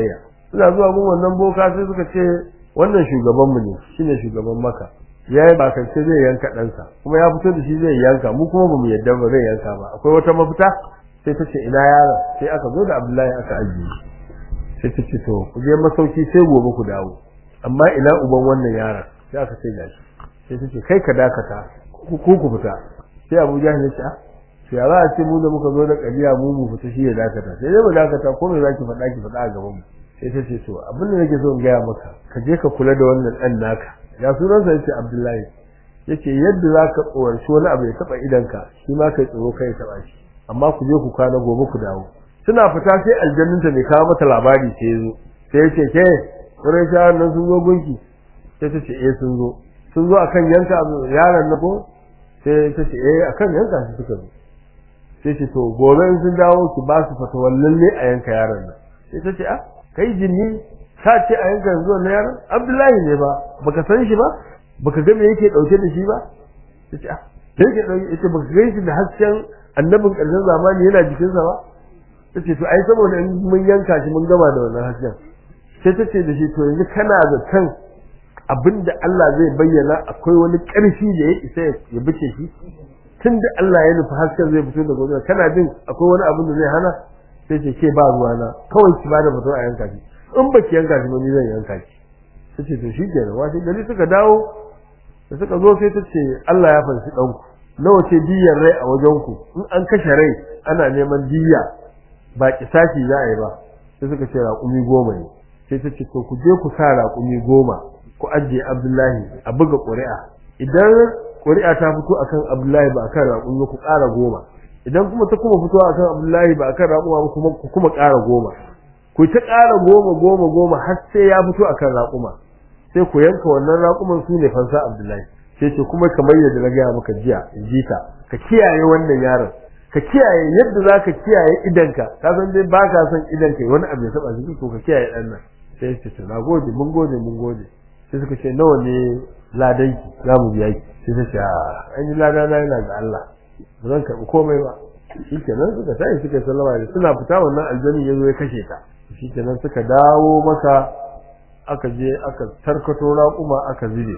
suna zuwa gun wannan boka sai suka ce wannan shugaban mu ne shine shugaban maka yayi bakance zai yanka ɗansa kuma ya fito da shi zai yanka mu kuma bamu yadda ba zai yanka ba akwai wata mafita sai ta ce ina yaron sai aka zo da Abdullahi aka ajiye sai ta ce to ku je masauki sai gobe ku dawo amma ina uban wannan yaron sai aka ce gashi sai ta ce kai ka dakata ku ku fita sai Abu Jahl ya ce ah to ya za a ce mu da muka zo da kabiya mu mu fita shi ya dakata sai dai mu dakata ko me zaki faɗa ki faɗa a gaban mu sai ta ce to abin da nake so in gaya maka ka je ka kula da wannan ɗan naka ya sunansa yace Abdullahi yace yadda zaka tsoranci wani abu ya taba idanka shi ma kai tsoro kai taba shi amma ku je ku kwana gobe ku dawo suna fita sai aljanninta mai kawo mata labari sai zo sai yace ke wurin shawar nan sun zo gunki sai ta ce eh sun zo sun zo akan yanka yaron na ko sai ta ce eh akan yanka shi suka zo sai ce to gobe in sun dawo ki ba su fatawar lalle a yanka yaron nan sai ta ce ah kai jinni ka ce a yanka yanzu wannan yaron Abdullahi ne ba baka san shi ba baka ga me yake dauke da shi ba sai ce ah sai yake dauke yace baka ga shi da hasken annabin karshen zamani yana jikin sa ba sai to ai saboda in mun yanka shi mun gama da wannan hasken sai ta ce da shi to yanzu kana da kan abinda Allah zai bayyana akwai wani ƙarfi da ya isa ya bice shi tunda Allah ya nufi hasken zai fito da gobe kana jin akwai wani abin da zai hana sai ce ke ba ruwana kawai ki bada fito a yanka shi in baki yanka shi ba ni zan yanka shi sai ce to shikenan washe gari suka dawo da suka zo sai ta ce Allah ya fanshi ɗanku nawa ce diyar rai a wajen ku in an kashe rai ana neman diya ba kisashi za a yi ba sai suka ce raƙumi goma ne sai ta ce to ku je ku sa raƙumi goma ku ajiye Abdullahi a buga ƙuri'a idan ƙuri'a ta fito akan Abdullahi ba akan raƙumi ku ƙara goma idan kuma ta kuma fito akan Abdullahi ba akan raƙuma ba kuma ku kuma ƙara goma ku ta ƙara goma goma goma har sai ya fito akan raƙuma sai ku yanka wannan raƙuman su ne fansa Abdullahi sai ce kuma kamar yadda na gaya maka jiya in ji ka ka kiyaye wannan yaron ka kiyaye yadda za ka kiyaye idanka ka san dai ba ka son idanka wani abu ya taɓa shi to ka kiyaye ɗan nan sai ce to na gode mun gode mun gode sai suka ce nawa ne ladanki za mu biya ki sai ta ce an yi lada na yana ga Allah ba zan karɓi komai ba shikenan suka tashi suka sallama da suna fita wannan aljani ya zo ya kashe ta shikenan suka dawo maka aka je aka tarkato raƙuma aka zube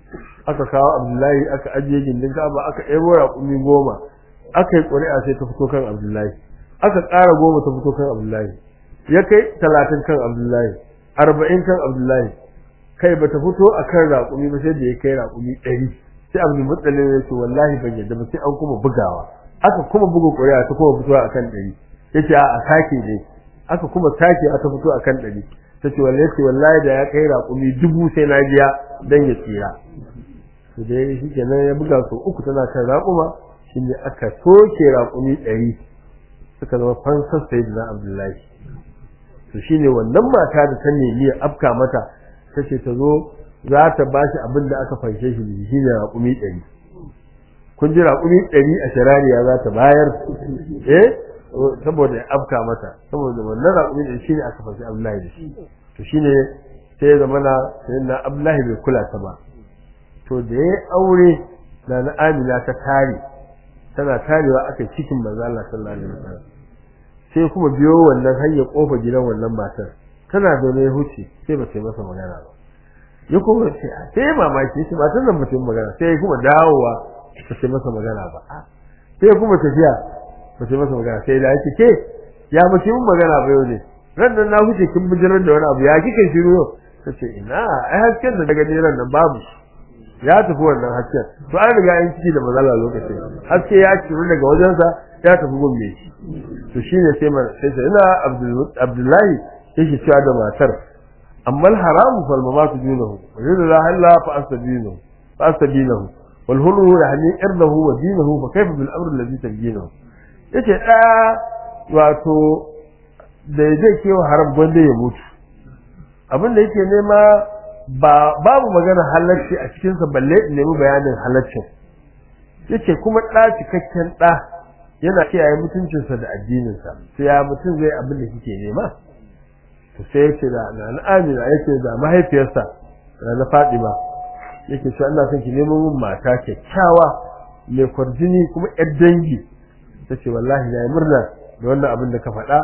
aka kawo Abdullahi aka ajiye gindin Ka'aba aka ɗebo raƙumi goma aka yi ƙuri'a sai ta fito kan Abdullahi aka ƙara goma ta fito kan Abdullahi ya kai talatin kan Abdullahi arba'in kan Abdullahi kai bata fito akan raƙumi ba sai da ya kai raƙumi ɗari sai Abdul Muttalib ya ce wallahi ban yadda ba sai an kuma bugawa aka kuma buga ƙuri'a ta kuma fito akan ɗari yace a a sake dai aka kuma sake aka fito akan ɗari ta ce wallahi ce wallahi da ya kai raƙumi dubu sai na biya dan ya tsira to dai shi kenan ya buga su uku tana kan raƙuma shi ne aka soke raƙumi ɗari suka zama fansar sayyidina Abdullahi to shine wannan mata da ta nemi ya afka mata tace ta zo za ta ba shi abin da aka fanshe shi shi ne raƙumi ɗari kun ji raƙumi ɗari a sharariya za ta bayar eh saboda ya afka mata saboda wannan raƙumi ɗari shi ne aka fanshe Abdullahi da shi to shi ne sai ya zama na sayyidina Abdullahi bai kula ta ba to da ya aure na na Amina ta tare tana tarewa aka cikin manzo Allah sallallahu alaihi wasallam sai kuma biyo wannan hanyar kofa gidan wannan matar tana zaune ya huce sai ba ta masa magana ba ya kuma ce sai mamaki shi matan nan mutum magana sai kuma dawowa ba ta masa magana ba sai kuma tafiya ba ta masa magana sai da yake ke ya mace mun magana ba yau ne ran nan na huce kin bijirar da wani abu ya kike shiru yau tace ina ai hasken da daga ran nan babu ya tafi wannan hasken to an riga an ciki da mazala lokacin haske ya ciru daga wajensa ya tafi gombe shi to shine sai man sai sai ina abdullahi yake cewa da matar amma haram fal mamatu dunahu wa yuridu la halla fa astabinahu fa astabinahu wal hulu yani irdahu wa dinahu fa kayfa bil amr alladhi tabinahu yace da wato da zai kewa haram gwanda ya mutu abin da yake nema ba babu magana halacci a cikinsa balle in nemi bayanin halaccin yace kuma ɗa cikakken ɗa yana kiyaye mutuncinsa da addininsa sai ya mutum zai abin da kike nema to sai yace da na Amina yace da mahaifiyarsa da na Fatima yake cewa ina son ki nemo min mata kyakkyawa mai kwarjini kuma yar dangi tace wallahi na yi murna da wannan abin da ka faɗa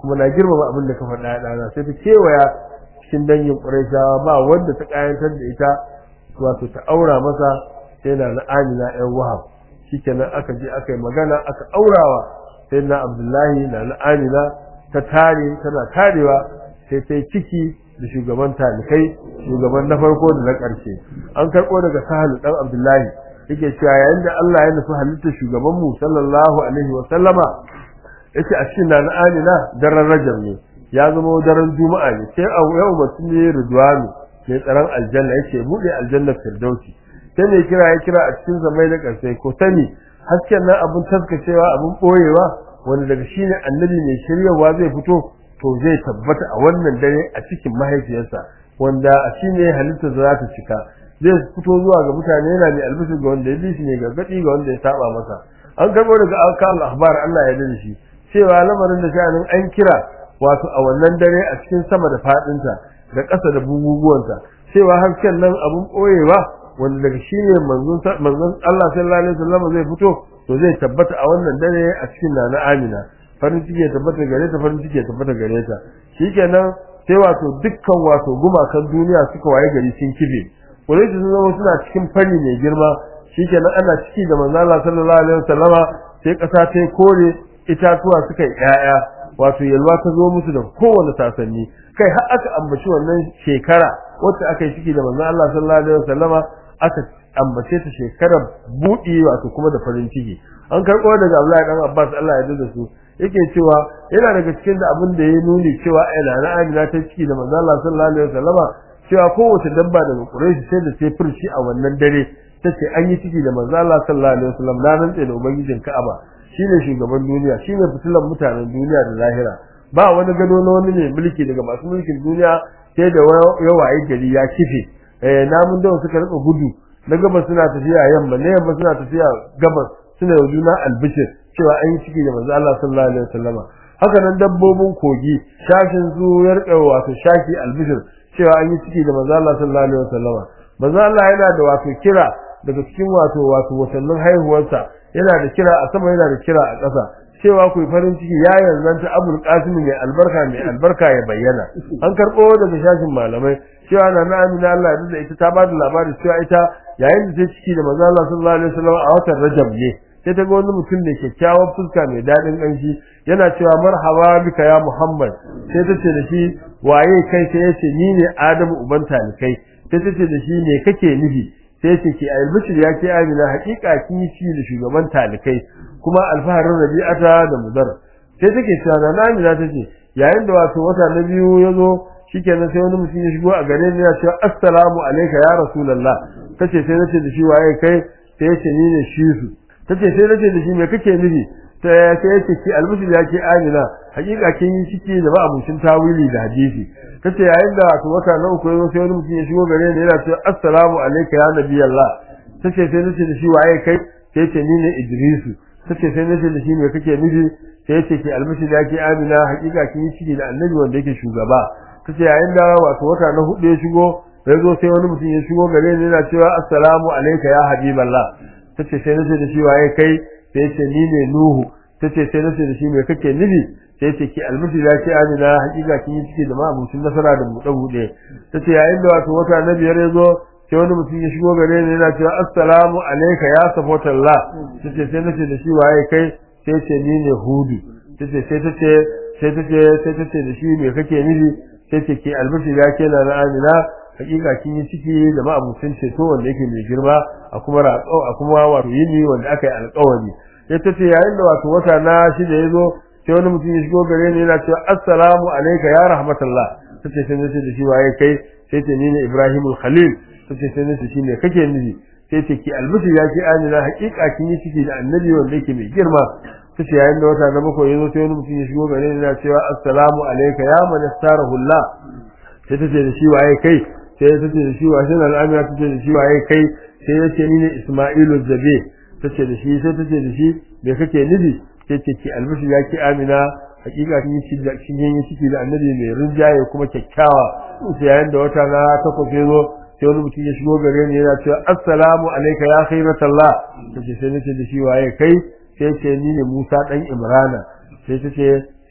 kuma na girmama abin da ka faɗa ya ɗana sai ta kewaya cikin dangin ƙurayshawa ba wanda ta ƙayantar da ita wato ta aura masa sai na na amina yan wahab shikenan aka je aka yi magana aka aurawa sai na abdullahi na na amina ta tare tana tarewa sai ta yi ciki da shugaban talikai shugaban na farko da na ƙarshe an karɓo daga sahalu ɗan abdullahi yake cewa yayin da Allah ya nufi halittar shugaban mu sallallahu alaihi wa sallama yace a cikin na amina daren rajab ne ya zama daren juma'a ne sai a yau mutum ne ridwanu mai tsaron aljanna yace bude aljanna firdausi sai ne kira ya kira a cikin zamai da karsai ko sani hasken nan abun taskacewa abun boyewa wanda daga shine annabi mai shiryawa zai fito to zai tabbata a wannan dare a cikin mahaifiyarsa wanda a shine halitta za ta cika zai fito zuwa ga mutane yana mai albishir ga wanda ya bi shi ne gargadi ga wanda ya saba masa an karbo daga alkal ahbar Allah ya yarda shi cewa lamarin da sha'anin an kira wato a wannan dare a cikin sama da fadinta da ƙasa da buguguwanta cewa hasken nan abun ɓoyewa wanda daga shi ne manzon Allah sallallahu alaihi wasallam zai fito to zai tabbata a wannan dare a cikin nana Amina farin ciki ya tabbata gare ta farin ciki ya tabbata gare ta shikenan sai wato dukkan wato gumakan duniya suka waye gari sun kife Quraysh sun zama suna cikin fari mai girma shikenan ana ciki da manzon Allah sallallahu alaihi wasallama sai ƙasa ta kore itatuwa suka yi ƴaƴa wato yalwa ta zo musu da kowane sasanni kai har aka ambaci wannan shekara wacce aka yi ciki da manzon Allah sallallahu alaihi wasallama aka ambace ta shekarar buɗi wato kuma da farin ciki an karɓo daga Abdullahi dan Abbas Allah ya yarda da su yake cewa yana daga cikin da abin da ya nuni cewa ai na Amina ta ciki da manzon Allah sallallahu alaihi wasallama cewa kowace dabba daga Quraysh sai da sai furci a wannan dare tace an yi ciki da manzon Allah sallallahu alaihi wasallam na rantse da ubangijin Ka'aba shine shugaban duniya shine fitilan mutanen duniya da lahira ba wani gado na wani ne mulki daga masu mulkin duniya sai da yawaye gari ya kife eh namun da suka rika gudu na gabas suna tafiya yamma na yamma suna tafiya gabas suna yau juna albishir cewa an yi ciki da manzo Allah sallallahu alaihi wasallama haka nan dabbobin kogi shashin su ya rika wato shaki albishir cewa an yi ciki da manzo Allah sallallahu alaihi wasallama manzo Allah yana da wato kira daga cikin wato wato watannin haihuwarsa yana da kira a sama yana da kira a ƙasa cewa ku yi farin ciki ya yanzanta abul qasim mai albarka mai albarka ya bayyana an karɓo daga shashin malamai cewa na na amina Allah ya da ita ta ba da labari cewa ita yayin da ta ciki da manzo Allah sallallahu alaihi wasallam a watan Rajab ne sai ta ga wani mutum ne kyakkyawan fuska mai daɗin ƙanshi yana cewa marhaba bika ya Muhammad sai ta ce da shi waye kai sai ya ce ni ne Adamu uban talikai sai ta ce da shi me kake nufi sai ce ke albishir ya ke amina hakika kin yi ci da shugaban talikai kuma alfaharin rabi'ata da mudar sai take cewa na amina tace yayin da wato wata na biyu ya zo shikenan sai wani mutum ya shigo a gare ni ya ce assalamu alayka ya rasulullah tace sai nace da shi waye kai sai ya ce ni ne shi su tace sai nace da shi me kake nufi sai ya ce ki albishir ya ke amina hakika kin yi ciki da ba abincin tawili da hadisi kace yayin da wato wata na uku yazo sai wani mutum ya shigo gare ni yana cewa assalamu alayka ya nabi Allah tace sai nace da shi waye kai sai ce ni ne Idrisu tace sai nace da shi me kake nufi sai ce ki almishi da ke Amina hakika kin yi ciki da annabi wanda yake shugaba tace yayin da wato wata na hudu ya shigo yazo sai wani mutum ya shigo gare ni yana cewa assalamu alayka ya habiballah tace sai nace da shi waye kai sai ce ni ne Nuhu tace sai nace da shi me kake nufi sai ce ki almishi da ke amina hakika kin yi ciki da ma'abucin nasara da buɗe buɗe tace yayin da wato wata na biyar ya zo sai wani mutum ya shigo gare ni yana cewa assalamu alayka ya safatallah tace sai nace da shi waye kai sai ce ni ne hudu tace sai tace sai tace sai tace da shi me kake nufi sai ce ki almishi da ke na amina hakika kin yi ciki da ma'abucin ceto wanda yake mai girma a kuma raƙau a kuma wato yini wanda aka yi alƙawari ya tace yayin da wato wata na shida ya zo sai wani mutum ya shigo gare ni yana cewa assalamu alayka ya rahmatullah tace sai nace da shi waye kai sai ce ni ne Ibrahimul Khalil tace sai nace shi ne kake nufi sai ce ki albishi ya ki amina hakika kin yi ciki da annabi wanda yake mai girma tace yayin da wata na bakwai yazo sai wani mutum ya shigo gare ni yana cewa assalamu alayka ya man astarahullah sai tace da shi waye kai sai tace da shi waye sai amina tace da shi waye kai sai yace ni ne Isma'ilu Zabe tace da shi sai tace da shi me kake nufi sai ce ki albishi ya ki amina hakika kin yi da kin yi ciki da annabi mai rinjaye kuma kyakkyawa sai yayin da wata na takwas ya zo sai wani mutum ya shigo gare ni yana cewa assalamu alayka ya khairatullah sai sai nace da shi waye kai sai ce ni ne Musa dan Imrana sai tace sai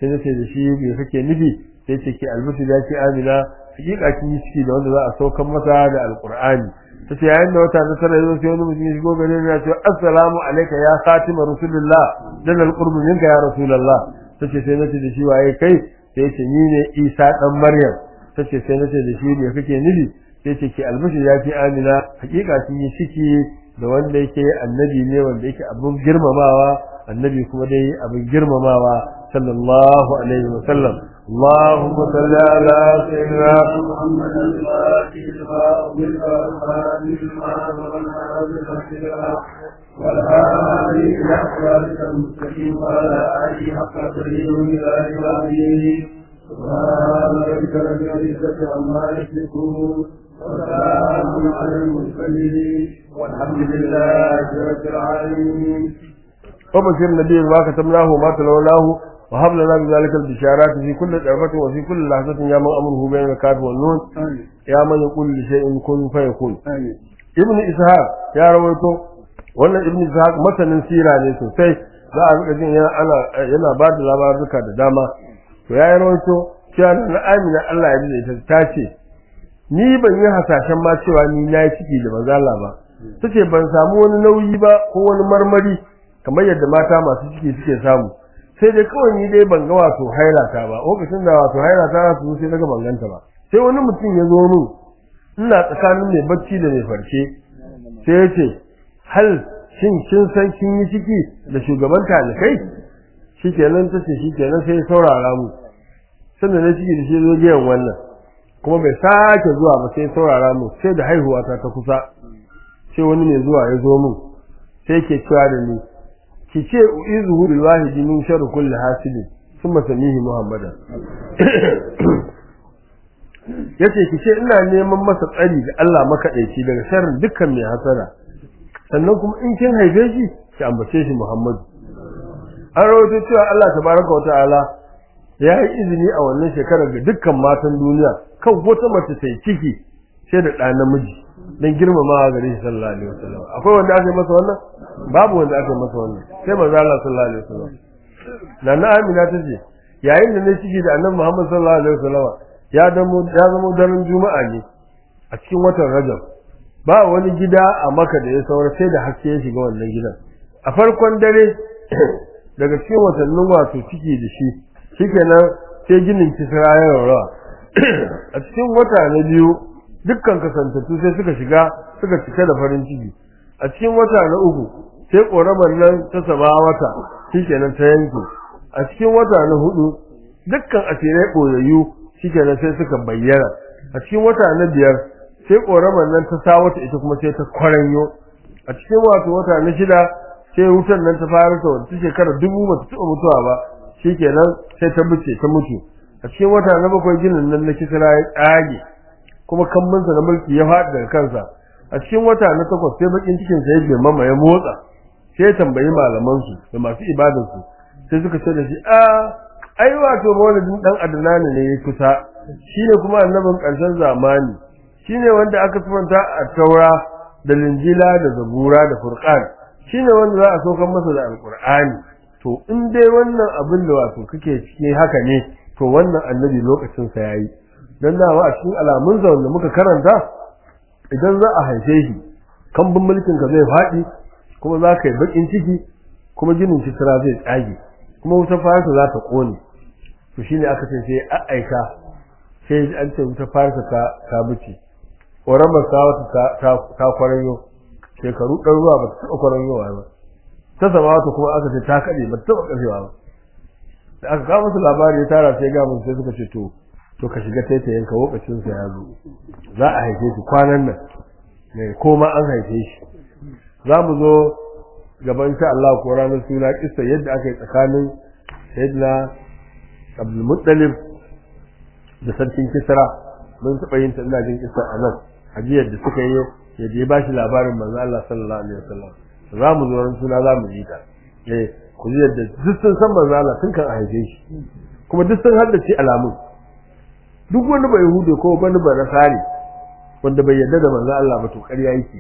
sai nace da shi me kake nufi sai ce ke albishi da ke amina hakika kin yi ciki da wanda za a saukan masa da alqur'ani tace yayin da wata na tara yazo sai wani mutum ya shigo gare ni ya ce assalamu alayka ya khatima rasulullah dan alqurbu minka ya rasulullah tace sai nace da shi waye kai sai ce ni ne Isa dan Maryam tace sai nace da shi me kake nufi sai ce ke albishi ya ce amina hakika kin yi ciki da wanda yake annabi ne wanda yake abin girmamawa annabi kuma dai abin girmamawa sallallahu alaihi wa sallam اللهم صل على سيدنا محمد الفاتح لما أغلق والخاتم لما سبق والهادي إلى صراطك المستقيم وعلى آله حق قدره ومقداره العظيم سبحان ربك رب العزة عما يصفون وسلام على المرسلين والحمد لله رب العالمين وبشر النبي ما كتبناه وما تلوناه وهب لنا بذلك البشارات في كل طرفة وفي كل لحظة يا من أمره بين الكاف والنون يا من يقول لشيء كن فيكون ابن إسحاق يا رويته wannan ibn ishaq masanin sira ne sosai za a rika jin yana ana yana ba da labaruka da dama to ya rawaito cewa na amina Allah ya ji ta ce ni ban yi hasashen ma cewa ni na yi ciki da manzo Allah ba tace ban samu wani nauyi ba ko wani marmari kamar yadda mata masu ciki suke samu sai dai kawai ni dai ban ga wato hailata ba lokacin da wato hailata su sai daga banganta ba sai wani mutum ya zo min ina tsakanin mai bacci da mai farke sai ya ce hal shin kin san kin yi ciki da shugaban talikai shikenan tace shikenan sai saurara mu sannan na ciki da shi zo giyan wannan kuma bai sake zuwa ba sai saurara mu sai da haihuwa ta ta kusa sai wani mai zuwa ya zo min sai ke cewa da ni ki ce uizuhu bil wahidi min sharri kulli hasidin thumma samihi muhammadan yace ki ce ina neman masa tsari da Allah makadaici daga sharrin dukkan mai hasara sannan kuma in kin haife shi ki ambace shi muhammadu an rawaito cewa Allah tabaraka wa ta'ala ya yi izini a wannan shekarar ga dukkan matan duniya kan wata mace ta yi ciki sai da ɗa namiji don girmamawa gare shi sallallahu alaihi wasallam akwai wanda aka yi masa wannan babu wanda aka yi masa wannan sai manzo Allah sallallahu alaihi wasallam nana Amina ta ce yayin da na ciki da annabi Muhammad sallallahu alaihi wasallam ya zamo ya zamo daren juma'a ne a cikin watan Rajab ba wani gida a Makka da ya saura sai da haske ya shiga wannan gidan a farkon dare daga cikin watannin wato ciki da shi shikenan sai ginin kisra ya rawa a cikin wata na biyu dukkan kasantattu sai suka shiga suka cika da farin ciki a cikin wata na uku sai ƙoramar nan ta sama wata shikenan ta yanke a cikin wata na hudu dukkan asirai ɓoyayyu shikenan sai suka bayyana a cikin wata na biyar sai ƙoramar nan ta sa wata ita kuma sai ta kwaranyo a cikin wato wata na shida sai wutar nan ta fara ta wata shekara dubu ba ta taɓa mutuwa ba shikenan sai ta buce ta mutu a cikin wata na bakwai ginin nan na kisra ya tsage kuma kammansa na mulki ya faɗi daga kansa a cikin wata na takwas sai bakin cikin sa ya girmama ya motsa sai ya tambayi malaman su da masu ibadar su sai suka ce da shi a ai wato maulidin dan adnani ne ya kusa shine kuma annabin ƙarshen zamani shine wanda aka sifanta a taura da linjila da zabura da furqan shine wanda za a saukar masa da alqur'ani to in dai wannan abin da wato kake cikin haka ne to wannan annabi lokacin sa yayi dan dawa a cikin alamun sa wanda muka karanta idan za a haife shi kambun mulkin ka zai faɗi kuma za ka yi bakin ciki kuma ginin kisra zai tsage kuma wutar farisa za ta kone to shine aka ce sai a aika sai an ce wutar farisa ta ta bice ƙoramar sa wata ta kwaranyo shekaru ɗan ruwa ba ta taɓa kwaranyowa ba ta sama wata kuma aka ce ta kaɗe ba ta taɓa ƙarfewa ba da aka kawo musu labari ya tara sai ga musu sai suka ce to to ka shiga taitayen ka lokacin sa ya zo za a haife shi kwanan nan ne ko ma an haife shi za mu zo gaban insha Allah ko ranar suna kissa yadda aka yi tsakanin Sayyidina Abdul Muttalib da sarkin Kisra mun taɓa yin ta ina jin kissa a nan hajiyar da suka yi yadda ya bashi labarin manzo Allah sallallahu alaihi wasallam za mu zo ran suna za mu ji ta eh ku ji yadda duk sun san manzo Allah tun kan a haife shi kuma duk sun haddace alamun duk wani bai hude ko wani ba nasari wanda bai yarda da manzo Allah ba to ƙarya yake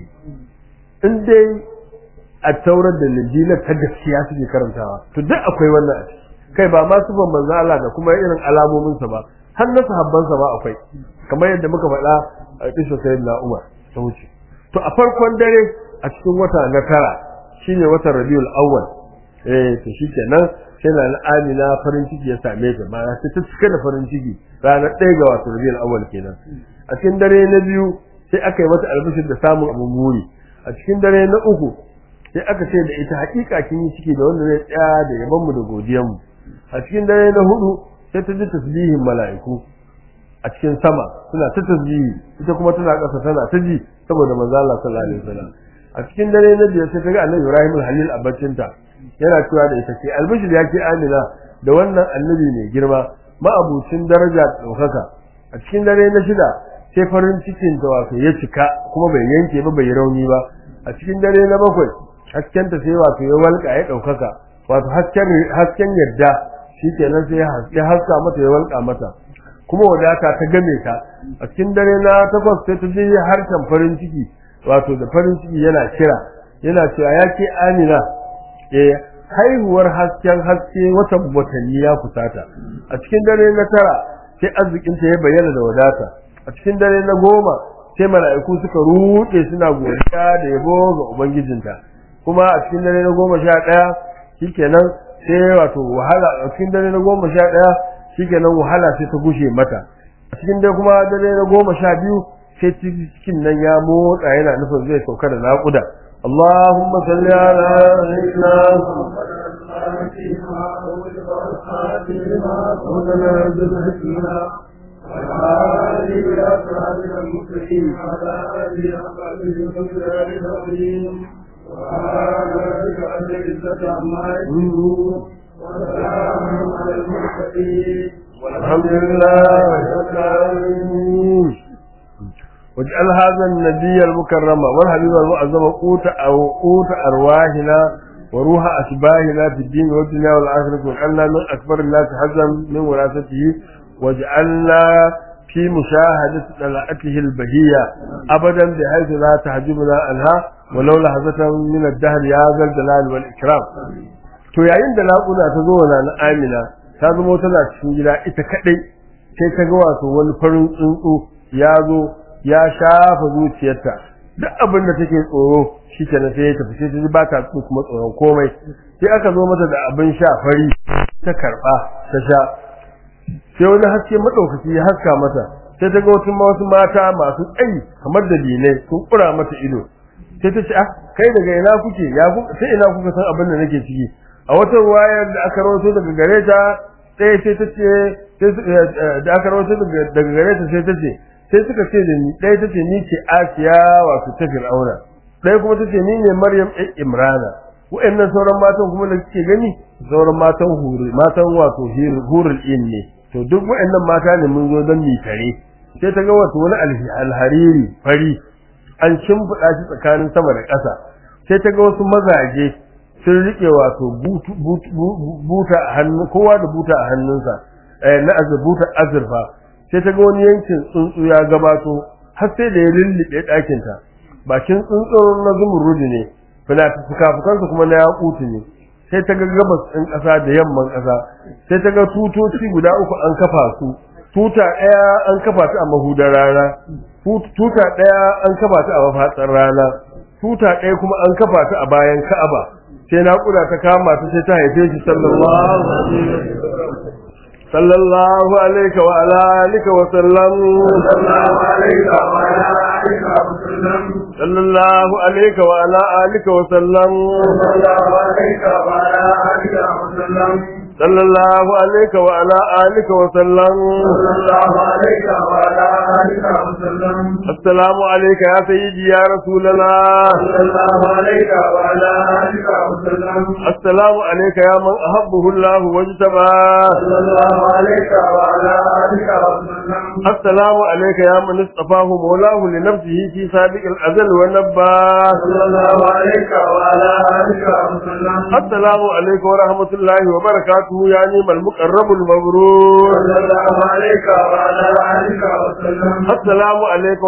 in dai a taurar da linjilar ta gaskiya suke karantawa to duk akwai wannan a ciki kai ba ma sifan manzon Allah da kuma irin alamomin sa ba har na sahabban sa ba akwai kamar yadda muka faɗa a kishin sayyidina Umar ta wuce to a farkon dare a cikin wata na tara shine watan Rabiul Awwal eh to shikenan sai na Amina farin ciki ya same ta ma sai ta cika da farin ciki ranar ɗaya ga wato Rabiul Awwal kenan a cikin dare na biyu sai aka yi mata albishir da samun abun muri a cikin dare na uku sai aka ce da ita hakika kin yi ciki da wanda zai tsaya da yaban mu da godiyan mu a cikin dare na hudu sai ta ji tasbihin mala'iku a cikin sama suna ta tasbihi ita kuma tana ƙasa tana ta ji saboda manzo Allah sallallahu alaihi wasallam a cikin dare na biyar sai ta ga Annabi Ibrahim al-Halil a baccinta yana cewa da ita ce albishir ya ke Amina da wannan annabi mai girma ma'abucin daraja da ɗaukaka a cikin dare na shida sai farin cikin ta wato ya cika kuma bai yanke ba bai rauni ba a cikin dare na bakwai hasken ta sai wato ya walƙa ya ɗaukaka wato hasken hasken yadda shikenan sai ya haska mata ya walƙa mata kuma wadata ta game ta a cikin dare na takwas sai ta je harshen farin ciki wato da farin ciki yana kira yana cewa ya ke amina eh haihuwar hasken haske watan watanni ya kusata a cikin dare na tara sai arzikinta ya bayyana da wadata a cikin dare na goma sai mala'iku suka ruɗe suna godiya da yabo ga ubangijinta kuma a cikin dare na goma sha ɗaya shikenan sai wato wahala a cikin dare na goma sha ɗaya shikenan wahala sai ta gushe mata a cikin dare kuma dare na goma sha biyu sai cikin nan ya motsa yana nufin zai sauka da naƙuda اللهم صل على سيدنا والحمد لله رب العالمين واجعل هذا النبي المكرم والحبيب المعظم قوت أو قوت أرواحنا وروح أشباهنا في الدين والدنيا والآخرة واجعلنا من أكبر الناس حزا من وراثته واجعلنا في مشاهدة طلعته البهية أبدا بحيث لا تحجبنا عنها ولو لحظة من الدهر يا ذا الجلال والإكرام to yayin da naƙuda ta zo na Amina ta zama tana cikin gida ita kadai sai ta ga wato wani farin tsuntsu ya zo ya shafa zuciyarta duk abin da take tsoro shikenan sai ya tafi sai ta ji ba ta kuma tsoron komai sai aka zo mata da abin sha fari ta karba ta sha sai wani haske madaukaki ya haska mata sai ta ga wasu wasu mata masu tsayi kamar da dinai sun kura mata ido sai ta ce ah kai daga ina kuke ya sai ina kuka san abin da nake ciki a wata wayar da aka rawaito daga gare ta sai sai ta ce da aka rawaito daga gare ta sai ta ce sai suka ce da ni ɗaya ta ce ni ce Asiya wato ta Fir'auna ɗaya kuma ta ce ni ne Maryam ɗan Imrana wa'annan sauran matan kuma da kike gani sauran matan huri matan wato hurul in ne to duk wa'annan mata ne mun zo don mi tare sai ta ga wato wani alhariri fari an shimfiɗa shi tsakanin sama da ƙasa sai ta ga wasu mazaje sun rike wato buta a hannu kowa da buta a hannunsa na azurbuta azurfa sai ta ga wani yankin tsuntsu ya gabato har sai da ya lullube ɗakinta bakin tsuntsun na zumurrudi ne fukafukansa kuma na yakutu ne sai ta ga gabas ɗin ƙasa da yamman ƙasa sai ta ga tutoci guda uku an kafa su tuta ɗaya an kafa ta a mahudar rana tuta ɗaya an kafa ta a mafatsar rana tuta ɗaya kuma an kafa ta a bayan ka'aba sai naƙuda ta kama ta sai ta haife shi sallallahu alaihi sallallahu alaihi wa ala alihi wa sallam sallallahu alaihi wa ala alihi wa sallam صلى الله عليك وعلى آلك وسلم صلى الله عليك وعلى آلك وسلم السلام عليك يا سيدي يا رسول الله صلى الله عليك وعلى آلك وسلم السلام عليك يا من أحبه الله واجتباه صلى الله عليك وعلى آلك وسلم السلام عليك يا من اصطفاه مولاه لنفسه في سابق الأزل والنباه صلى الله عليك وعلى آلك وسلم السلام عليكم ورحمة الله وبركاته يا نعم المقرب المبرور صلى الله عليك وعلى آلك وسلم السلام عليكم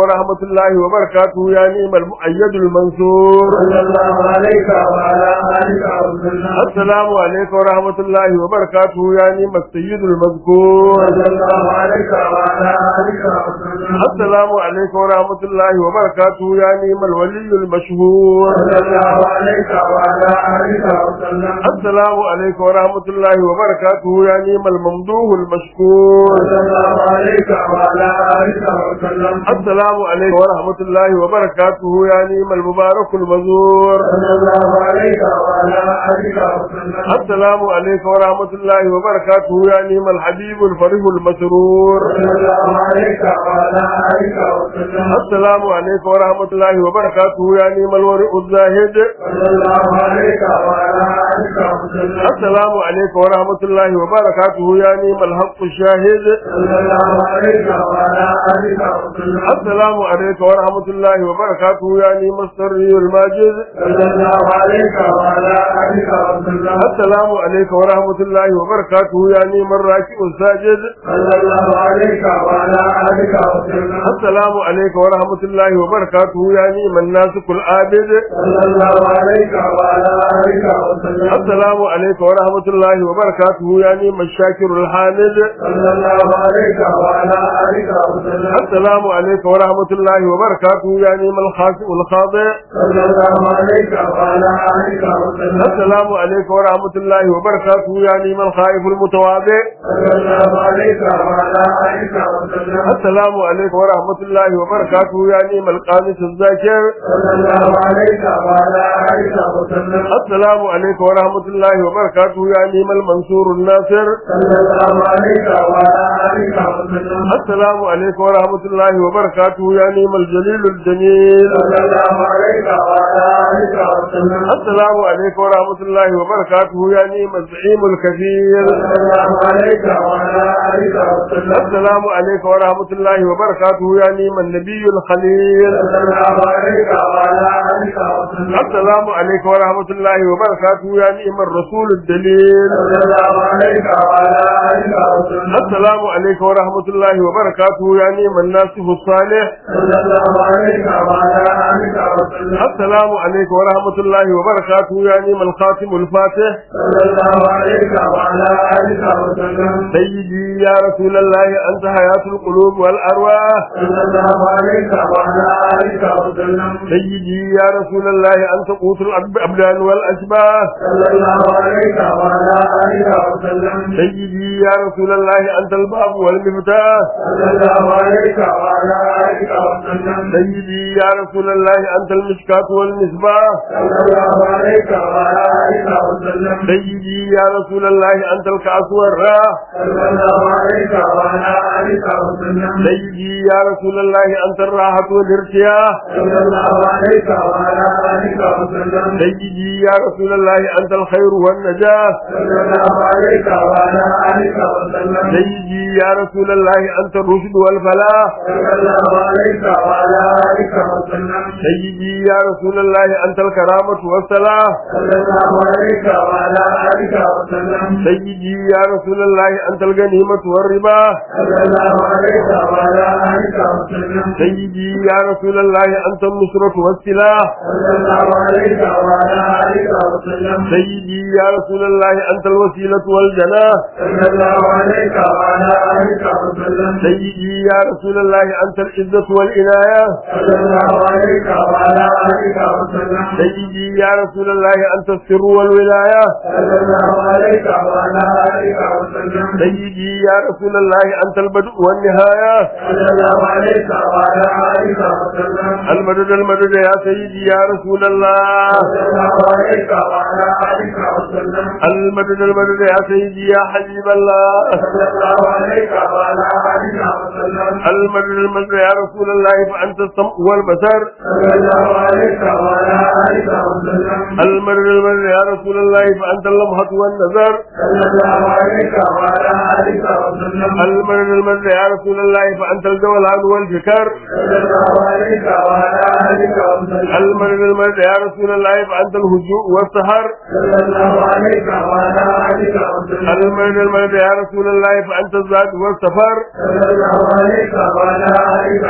ورحمة الله وبركاته يا نعم المؤيد المنصور صلى الله عليك وعلى آلك وسلم السلام عليك ورحمة الله وبركاته يا نعم السيد المذكور صلى الله عليك وعلى آلك وسلم السلام عليك ورحمة الله وبركاته يا نعم الولي المشهور صلى الله عليك وعلى آلك وسلم السلام عليك ورحمة الله وبركاته يا نعم الممدوح المشكور صلى الله عليك وعلى آلك وسلم السلام عليك ورحمة الله وبركاته يا نعم المبارك المزور صلى الله عليك وعلى آلك وسلم السلام عليك ورحمة الله وبركاته يا نعم الحبيب الفرح المسرور صلى الله عليك وعلى آلك وسلم السلام عليك ورحمة الله وبركاته يا نعم الورع الزاهد صلى الله عليك وعلى آلك وسلم السلام عليك ورحمة الله وبركاته يا نعم الحق الشاهد صلى الله عليك وعلى آلك وسلم السلام عليك ورحمة الله وبركاته يا نعم السري الماجد صلى الله عليك وعلى آلك وسلم السلام عليك ورحمة الله وبركاته يا نعم الراكع الساجد صلى الله عليك وعلى آلك وسلم السلام عليك ورحمة الله وبركاته يا نعم الناسك العابد صلى الله عليك وعلى آلك وسلم السلام عليك ورحمة الله وبركاته يا نعم الشاكر الحامد صلى الله عليك وعلى آلك وسلم السلام عليك ورحمة الله وبركاته يا نعم الخاشع الخاضع صلى الله عليك وعلى آلك وسلم السلام عليك ورحمة الله وبركاته يا نعم الخائف المتواضع صلى الله عليك وعلى آلك وسلم السلام عليك ورحمة الله وبركاته يا نعم القانس الذاكر صلى الله عليك وعلى آلك وسلم السلام عليك ورحمة الله وبركاته يا نعم المنصور الناصر صلى الله عليك وعلى آلك وسلم السلام عليك ورحمة الله وبركاته يا نعم الجليل الجميل صلى الله عليك وعلى آلك وسلم السلام عليك ورحمة الله وبركاته يا نعم الزعيم الكبير صلى الله عليك وعلى آلك وسلم السلام عليك ورحمة الله وبركاته يا نعم النبي الخليل صلى الله عليك وعلى آلك وسلم السلام عليك ورحمة الله وبركاته يا نعم الرسول الدليل صلى الله عليك وعلى آلك وسلم السلام عليك ورحمة الله وبركاته يا نعم الناصح الصالح صلى الله عليك وعلى آلك وسلم السلام عليك ورحمة الله وبركاته يا نعم الخاتم الفاتح صلى الله عليك وعلى آلك وسلم سيدي يا رسول الله أنت حياة القلوب والأرواح صلى الله عليك وعلى آلك وسلم سيدي يا رسول الله أنت قوت الأبدان والأشباه صلى الله عليك وعلى آلك وسلم سيدي يا رسول الله أنت الباب والمفتاح صلى الله عليك وعلى آلك وسلم سيدي يا رسول الله أنت المشكاة والمصباح صلى الله عليك وعلى آلك وسلم سيدي يا رسول الله أنت الكأس والراح صلى الله عليك وعلى آلك وسلم سيدي يا رسول الله أنت الراحة والارتياح صلى الله عليك وعلى آلك وسلم سيدي يا رسول الله أنت الخير والنجاة صلى الله عليك وعلى آلك وسلم سيدي يا رسول الله أنت الرشد والفلاح صلى الله عليك وعلى آلك وسلم سيدي يا رسول الله أنت الكرامة والصلاح صلى الله عليك وعلى آلك وسلم سيدي يا رسول الله أنت الغنيمة والربا صلى الله عليك وعلى آلك وسلم سيدي يا رسول الله أنت النصرة والسلاح صلى الله عليك وعلى آلك وسلم سيدي يا رسول الله أنت الوسيلة والجناح صلى الله عليك وعلى آلك وسلم سيدي يا رسول الله أنت العزة والعناية صلى الله عليك وعلى آلك وسلم سيدي يا رسول الله أنت السر والولاية صلى الله عليك وعلى آلك وسلم سيدي يا رسول الله أنت البدء والنهاية صلى الله عليك وعلى آلك وسلم المدد المدد يا سيدي يا رسول الله صلى الله عليك وعلى آلك وسلم المدد المدد يا سيدي يا حبيب الله صلى الله عليك وعلى آلك وسلم المدد المدد يا رسول الله فأنت السمع والبصر صلى الله عليك وعلى آلك وسلم المدد المدد يا رسول الله فأنت اللمحة والنظر صلى الله عليك وعلى آلك وسلم المدد المدد يا رسول الله فأنت الجولان والفكر صلى الله عليك وعلى آلك وسلم المدد المدد يا رسول الله فأنت الهجوء والسهر صلى الله عليك وعلى آلك وسلم المدد المدد يا رسول الله فأنت الزاد والسفر صلى الله عليك وعلى آلك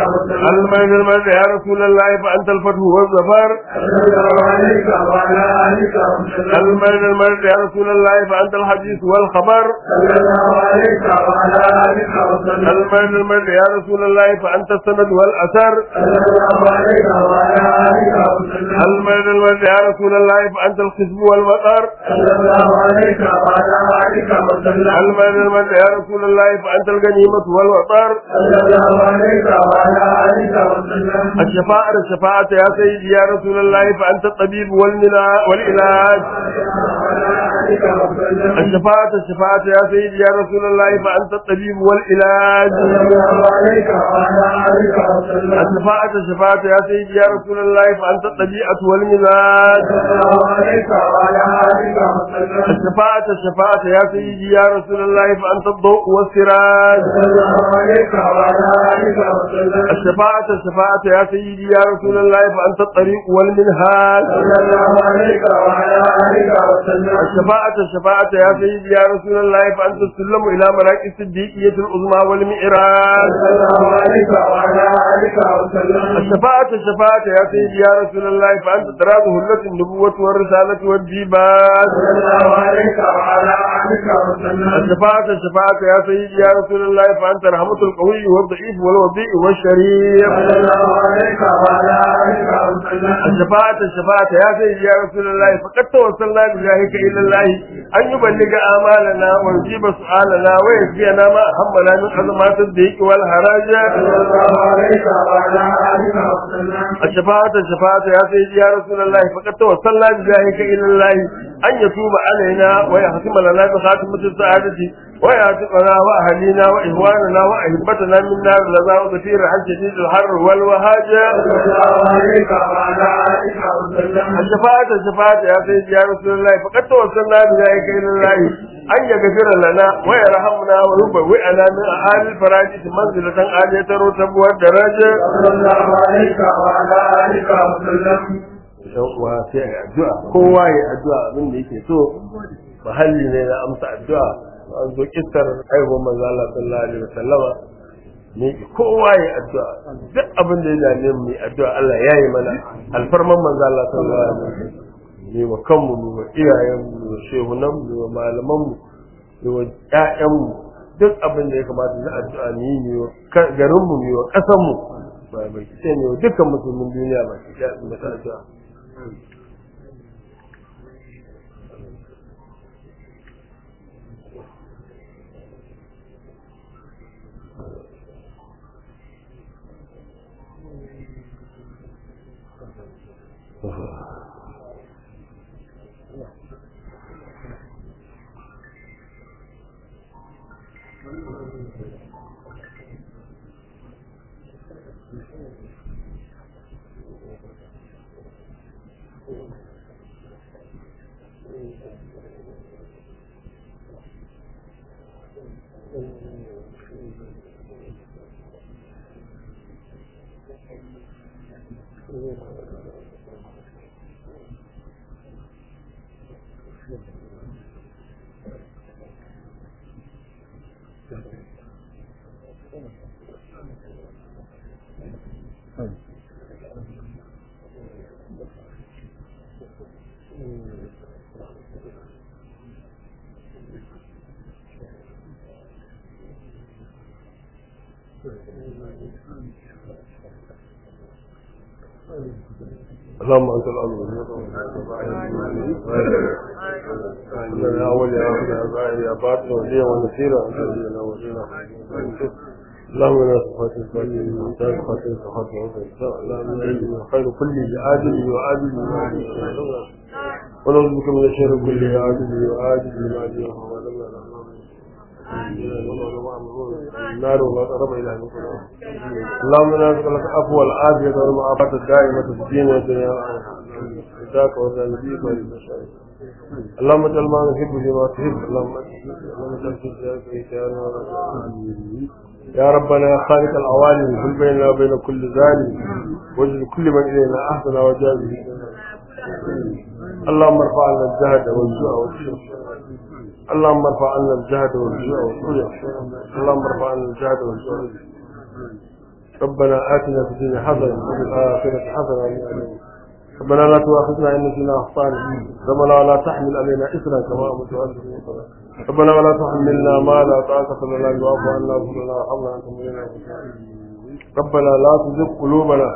وسلم المجد المجد يا رسول الله فأنت الفتح والظفر صلى الله عليك وعلى آلك وسلم المجد المجد يا رسول الله فأنت الحديث والخبر صلى الله عليك وعلى آلك وسلم المجد المجد يا رسول الله فأنت السند والأثر صلى الله عليك وعلى آلك وسلم المجد المجد يا رسول الله فأنت الخصب والمطر صلى الله عليك وعلى آلك وسلم المجد المجد يا رسول الله فأنت الغنيمة والوطر صلى الله عليك وعلى آلك وسلم الشفاعة الشفاعة يا سيدي يا رسول الله فأنت الطبيب والمنا والعلاج وعلى آلك وسلم الشفاعة الشفاعة يا سيدي يا رسول الله فأنت الطبيب والعلاج صلى الله عليك وعلى آلك وسلم الشفاعة الشفاعة يا سيدي يا رسول الله فأنت الطبيعة والمزاج صلى الله عليك وعلى آلك وسلم الشفاعة الشفاعة يا سيدي يا رسول الله فأنت الضوء والسراج صلى الله عليك وعلى آلك وسلم الشفاعة الشفاعة يا سيدي يا رسول الله فأنت الطريق والمنهاج صلى الله عليك وعلى آلك وسلم الشفاعة الشفاعة يا سيدي يا رسول الله فأنت السلم إلى مراكز الصديقية العظمى والمعراج صلى الله عليك وعلى آلك وسلم الشفاعة الشفاعة يا سيدي يا رسول الله فأنت تراث هلة النبوة والرسالة والجيبات صلى الله عليك وعلى آلك وسلم الشفاعة الشفاعة يا سيدي يا رسول الله فأنت رحمة القوي والضعيف والوضيء والشريف صلى الله عليك وعلى آلك وسلم الشفاعة الشفاعة يا سيدي يا رسول الله فقد توصلنا بجاهك إلى الله أن يبلغ آمالنا ويجيب سؤالنا ويجزينا ما أهمنا من أزمات الضيق والهرج صلى الله عليك وعلى آلك وسلم الشفاعة الشفاعة يا سيدي يا رسول الله فقد توصلنا بجاهك إلى الله أن يتوب علينا ويختم لنا بخاتمة السعادة ويعتقنا وأهلنا وإخواننا وأحبتنا من نار لذا وكثير عن شديد الحر والوهاج صلى الله عليك وعلى آلك وسلم الشفاعة الشفاعة يا سيدي يا رسول الله فقد توصلنا بذلك إلى الله أن يغفر لنا ويرحمنا ويبوئنا من أعالي الفراجة منزلة عالية رتب والدرجة صلى الله عليك وعلى آلك وسلم wa sai a addu'a kowa ya addu'a abin da yake so mahalli ne na amsa addu'a an zo kissar haihuwar manzo Allah sallallahu alaihi wasallama ne kowa ya addu'a duk abin da ya dame mu yi addu'a Allah ya yi mana alfarman manzo Allah sallallahu alaihi wasallam ne wa kanmu ne wa iyayen mu ne wa shehunan mu ne wa malaman mu ne wa ƴaƴan mu duk abin da ya kamata na addu'a ne yi ne wa garin mu ne wa ƙasar mu ba bai ce ne wa dukkan musulmin duniya ba ki da mata addu'a اللهم انت الامر يا اول يا اخر يا باطن يا باطن وليا ونسيرا ونبينا ولينا اللهم لا صفات الفاتحة المحتاج خاتم صفات العظيم اللهم انت خير كل عاجل وعاجل ونعوذ بك من الشر كل عاجل وعاجل وعاجل النار وما قرب الى اللهم لا نسالك العفو والعافيه والمعافاه الدائمه في الدين والدنيا ذاك وذا نبيك والبشر اللهم اجعل ما نحب بما تحب اللهم اللهم اجعل في ذلك يا ربنا يا خالق العوالم كل بيننا وبين كل ظالم واجعل كل من الينا احسن وجازه اللهم ارفع عنا الجهد والجوع والشرك اللهم ارفع عنا الجهد والجوع والجوع اللهم ارفع عنا الجهد والجوع ربنا آتنا في الدنيا حسنة وفي الآخرة حسنة وقنا عذاب ربنا لا تؤاخذنا إن نسينا أخطانا ربنا ولا تحمل علينا إثرا كما أمرت أنت ربنا ولا تحملنا ما لا طاقة لنا به واعف عنا واغفر لنا وارحمنا أنت مولانا ربنا لا تزغ قلوبنا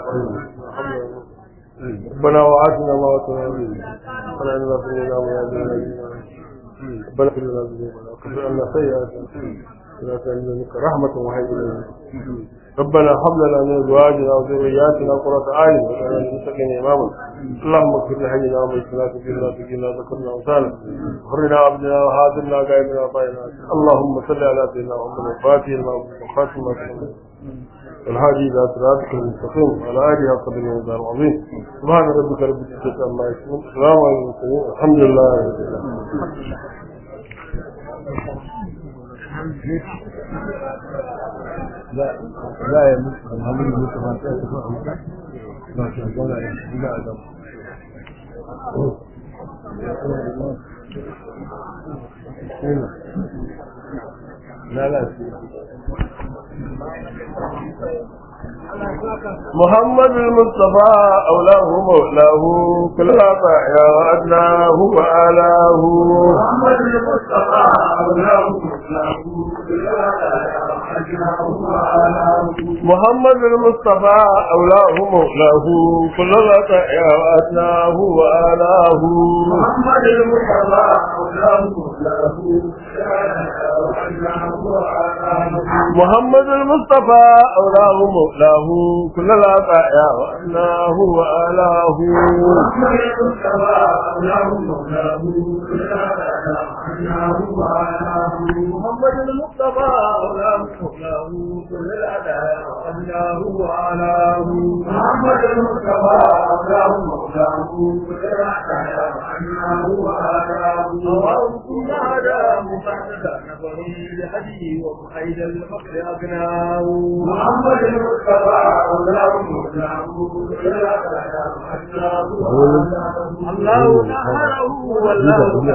ربنا وآتنا ما وعدتنا ربنا إننا سمعنا مناديا ربنا اغفر لنا ذنوبنا وكفر عنا سيئاتنا ولا تهلك رحمة وهي إلينا ربنا هب لنا من ازواجنا وذرياتنا قرة اعين واجعلنا للمتقين اماما اللهم اغفر لحينا وميتنا كبيرنا سجلنا ذكرنا وسالم حرنا عبدنا وهادرنا غائبنا وطائنا اللهم صل على سيدنا محمد الفاتح لما وخاتم ما تكلم والهادي الى صراطك المستقيم وعلى اله قدر الميزان العظيم سبحان ربك رب العزه عما يصفون السلام على المرسلين الحمد لله رب العالمين لا لا يا مصطفى محمد المصطفى ما شاء الله لا لا لا لا لا محمد المصطفى أولاه مولاه كل يا وأدناه وآلاه محمد المصطفى أولاه مولاه كل محمد المصطفى أولاه مولاه كل يا وأدناه وآلاه محمد المصطفى أولاه مولاه محمد المصطفى أولاه مولاه كل يا وأدناه وآلاه محمد المصطفى أولاه مولاه محمد المصطفى أولاه مولاه كل الأداء وأنه وعلاه محمد المصطفى أولاه مولاه كل الأداء وأنه وعلاه اللهم كن هذا مفعدا نظري لهديه ومحيد الفقر أغناه محمد المصطفى أولاه مولاه كل الأداء وأنه وعلاه الله نهره والله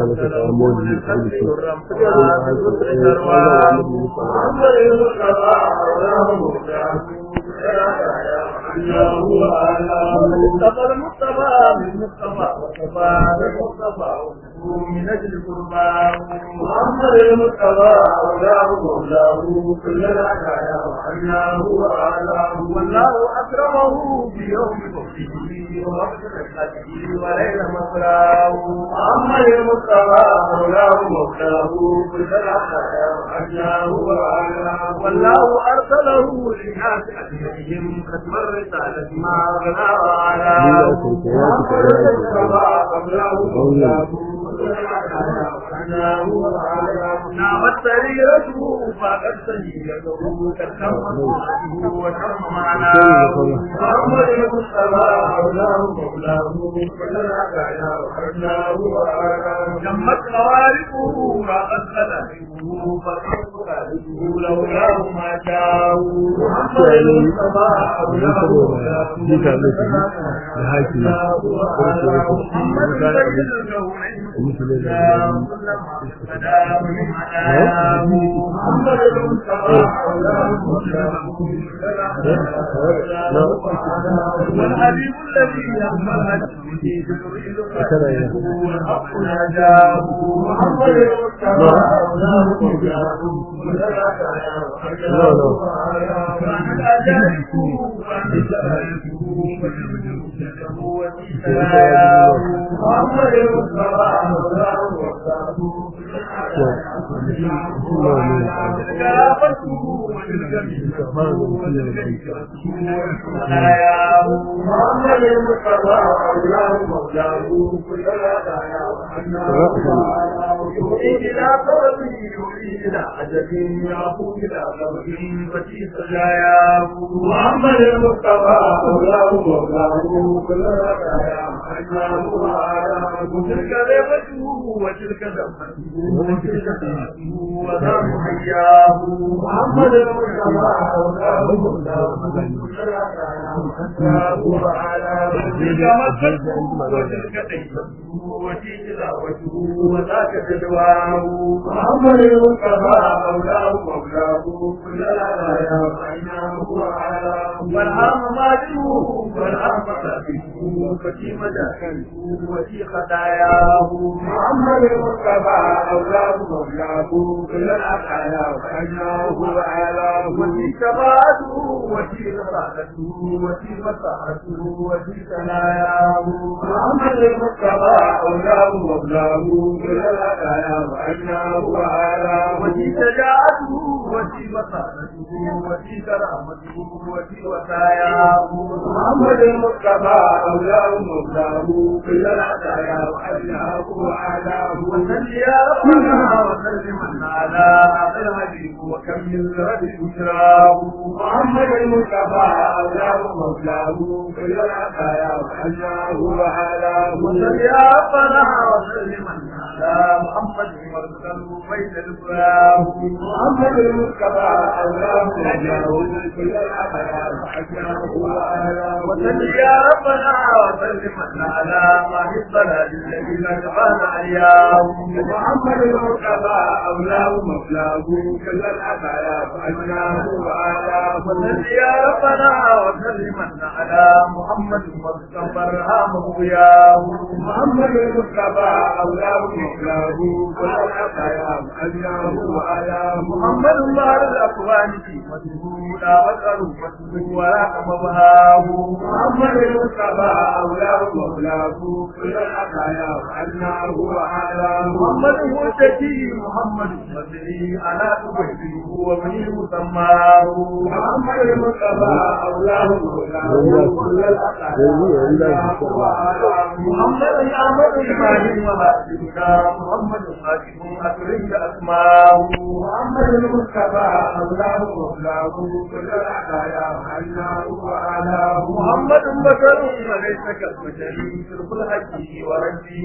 المصطفى المصطفى من مصطفى وصفى المصطفى من اجل قرباه محمد المصطفى اولاه مولاه كل العدايا وعناه واعلاه والله اكرمه في يوم فوزه ووقت رحمته وليل مصراه محمد المصطفى اولاه مولاه كل العدايا وعناه واعلاه والله ارسله للناس اجمعين ختم الرساله ما غنى وعلاه محمد المصطفى اولاه مولاه نعمت سريرته فقد سيده كتم صوته وتم معناه محمد المصطفى مولاه مولاه كل العدايا وحرناه وعلاه جمت خوارقه راقت خلائقه فقد خالقه لولاه ما شاء محمد المصطفى مولاه مولاه كل العدايا وحرناه محمد سيد الكونين والحبيب الذي يقبل به جبريل والحق نجاه محمد المصطفى اولاه مولاه كان الاجانب وكان جلاله محمد المصطفى محمد المصطفى أولاه مولاه كل الهدايا يؤيد إلى طلبه يؤيد إلى عجب يعفو إلى غرب فتي سجاياه محمد المصطفى أولاه مولاه كل الهدايا وأجناه وأعلاه تلك ذمته وتلك ذمته وتلك ذمته وذا محياه محمد المصطفى وعلى تلك مسته وتلك دينته وتلك دعوته وذاك تدواه محمد المصطفى مولاه مولاه كل العرايا وعيناه وعلاه والعام ماجده والعام فتاته فتي مداخله وفي خطاياه محمد المصطفى مولاه مولاه كل العرايا وعيناه وعلاه وفي شفاعته وفي رفاقته وفي مساحته وفي ثناياه محمد المصطفى مولاه مولاه كل العرايا وعيناه وعلاه وفي شجاعته وفي مساحته وفي كرامته وفي وساياه محمد المصطفى مولاه مولاه كل العرايا وعيناه وعلاه وسل يا ربنا وسلم على هذا الحبيب وكمل رد بشراه محمد المصطفى مولاه مولاه كل العرايا وعيناه وعلاه وسل يا ربنا وسلم على محمد مرسل بيت الفراه محمد المصطفى مولاه مولاه كل العرايا وعيناه وعلاه وسل يا ربنا وسلم على ما في الصلاة الذي لا تبان علياه محمد المصطفى مولاه مولاه كل العرايا وعيناه وعلاه وسل يا ربنا وسلم على محمد المصطفى ارحمه يا محمد المصطفى مولاه مولاه كل العرايا وعيناه وعلاه محمد الله الاكوان في مسجودا وسألوا مسجود ولا مبهاه محمد المصطفى مولاه مولاه كل العرايا وعيناه وعلاه محمد المتكي محمد المصري على تبهته ومن مسماه محمد المصطفى مولاه مولاه كل العرايا وعلاه محمد احمد الإمام وهاشمنا محمد حاكم أكرم أسماه محمد المصطفى مولاه مولاه كل العرايا وعيناه وعلاه محمد بشر وليس كالبشر شرب الحج وربي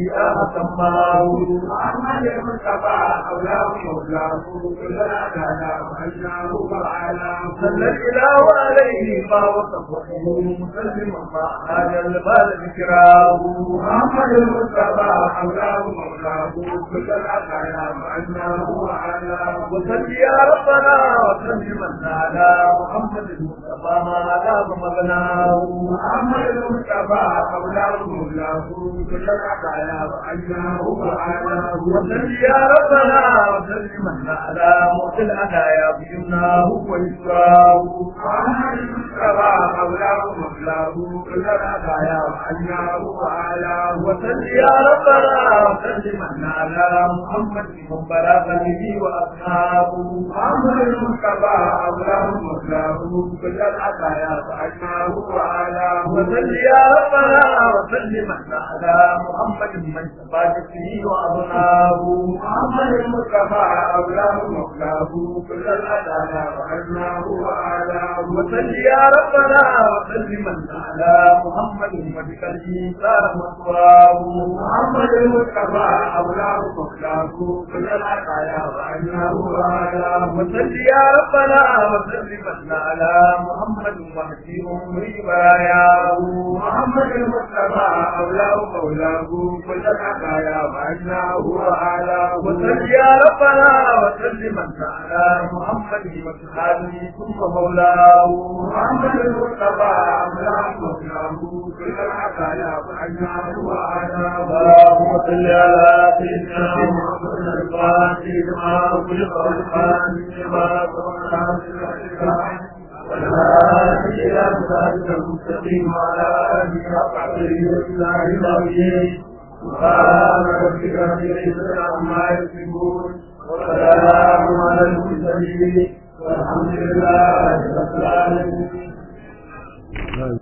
أسماه محمد المصطفى مولاه مولاه كل العرايا وعيناه وعلاه صلى الإله عليه ما وصفه مسلما ما هذا البال ذكراه محمد المصطفى مولاه مولاه كل العطايا وعناه وعلاه وصل يا ربنا وسلم على محمد المصطفى ما غاب مغناه محمد المصطفى مولاه مولاه كل العطايا وعناه وعلاه وصل يا ربنا وسلم على موت الهدايا بيمناه ويسراه محمد المصطفى مولاه مولاه كل الهدايا وعناه وعلاه وسل يا ربنا وسلم على محمد من بلغ به واصحابه محمد المصطفى مولاه مولاه كل العطايا وعناه وعلاه وسل يا ربنا وسلم على محمد من سبات به واظناه محمد المصطفى مولاه مولاه كل العطايا وعناه وعلاه وسل يا ربنا وسلم على محمد وبقلبه صار مسواه محمد المصطفى مولاه مولاه كل العطايا وعناه وعلاه وسل يا ربنا وسلم على محمد وحسي امري براياه محمد المصطفى مولاه مولاه كل العطايا وعناه وعلاه وسل يا ربنا وسلم على محمد وصحابه ثم مولاه محمد المصطفى مولاه مولاه كل العطايا وعناه وعلاه اللهم صل على سيدنا محمد الفاتح لما خلق والخاتم لما سبق والهادي الى صراطك المستقيم وعلى اله وصحبه وسلم سبحان ربك رب العزه عما يصفون وسلام على المرسلين والحمد لله رب العالمين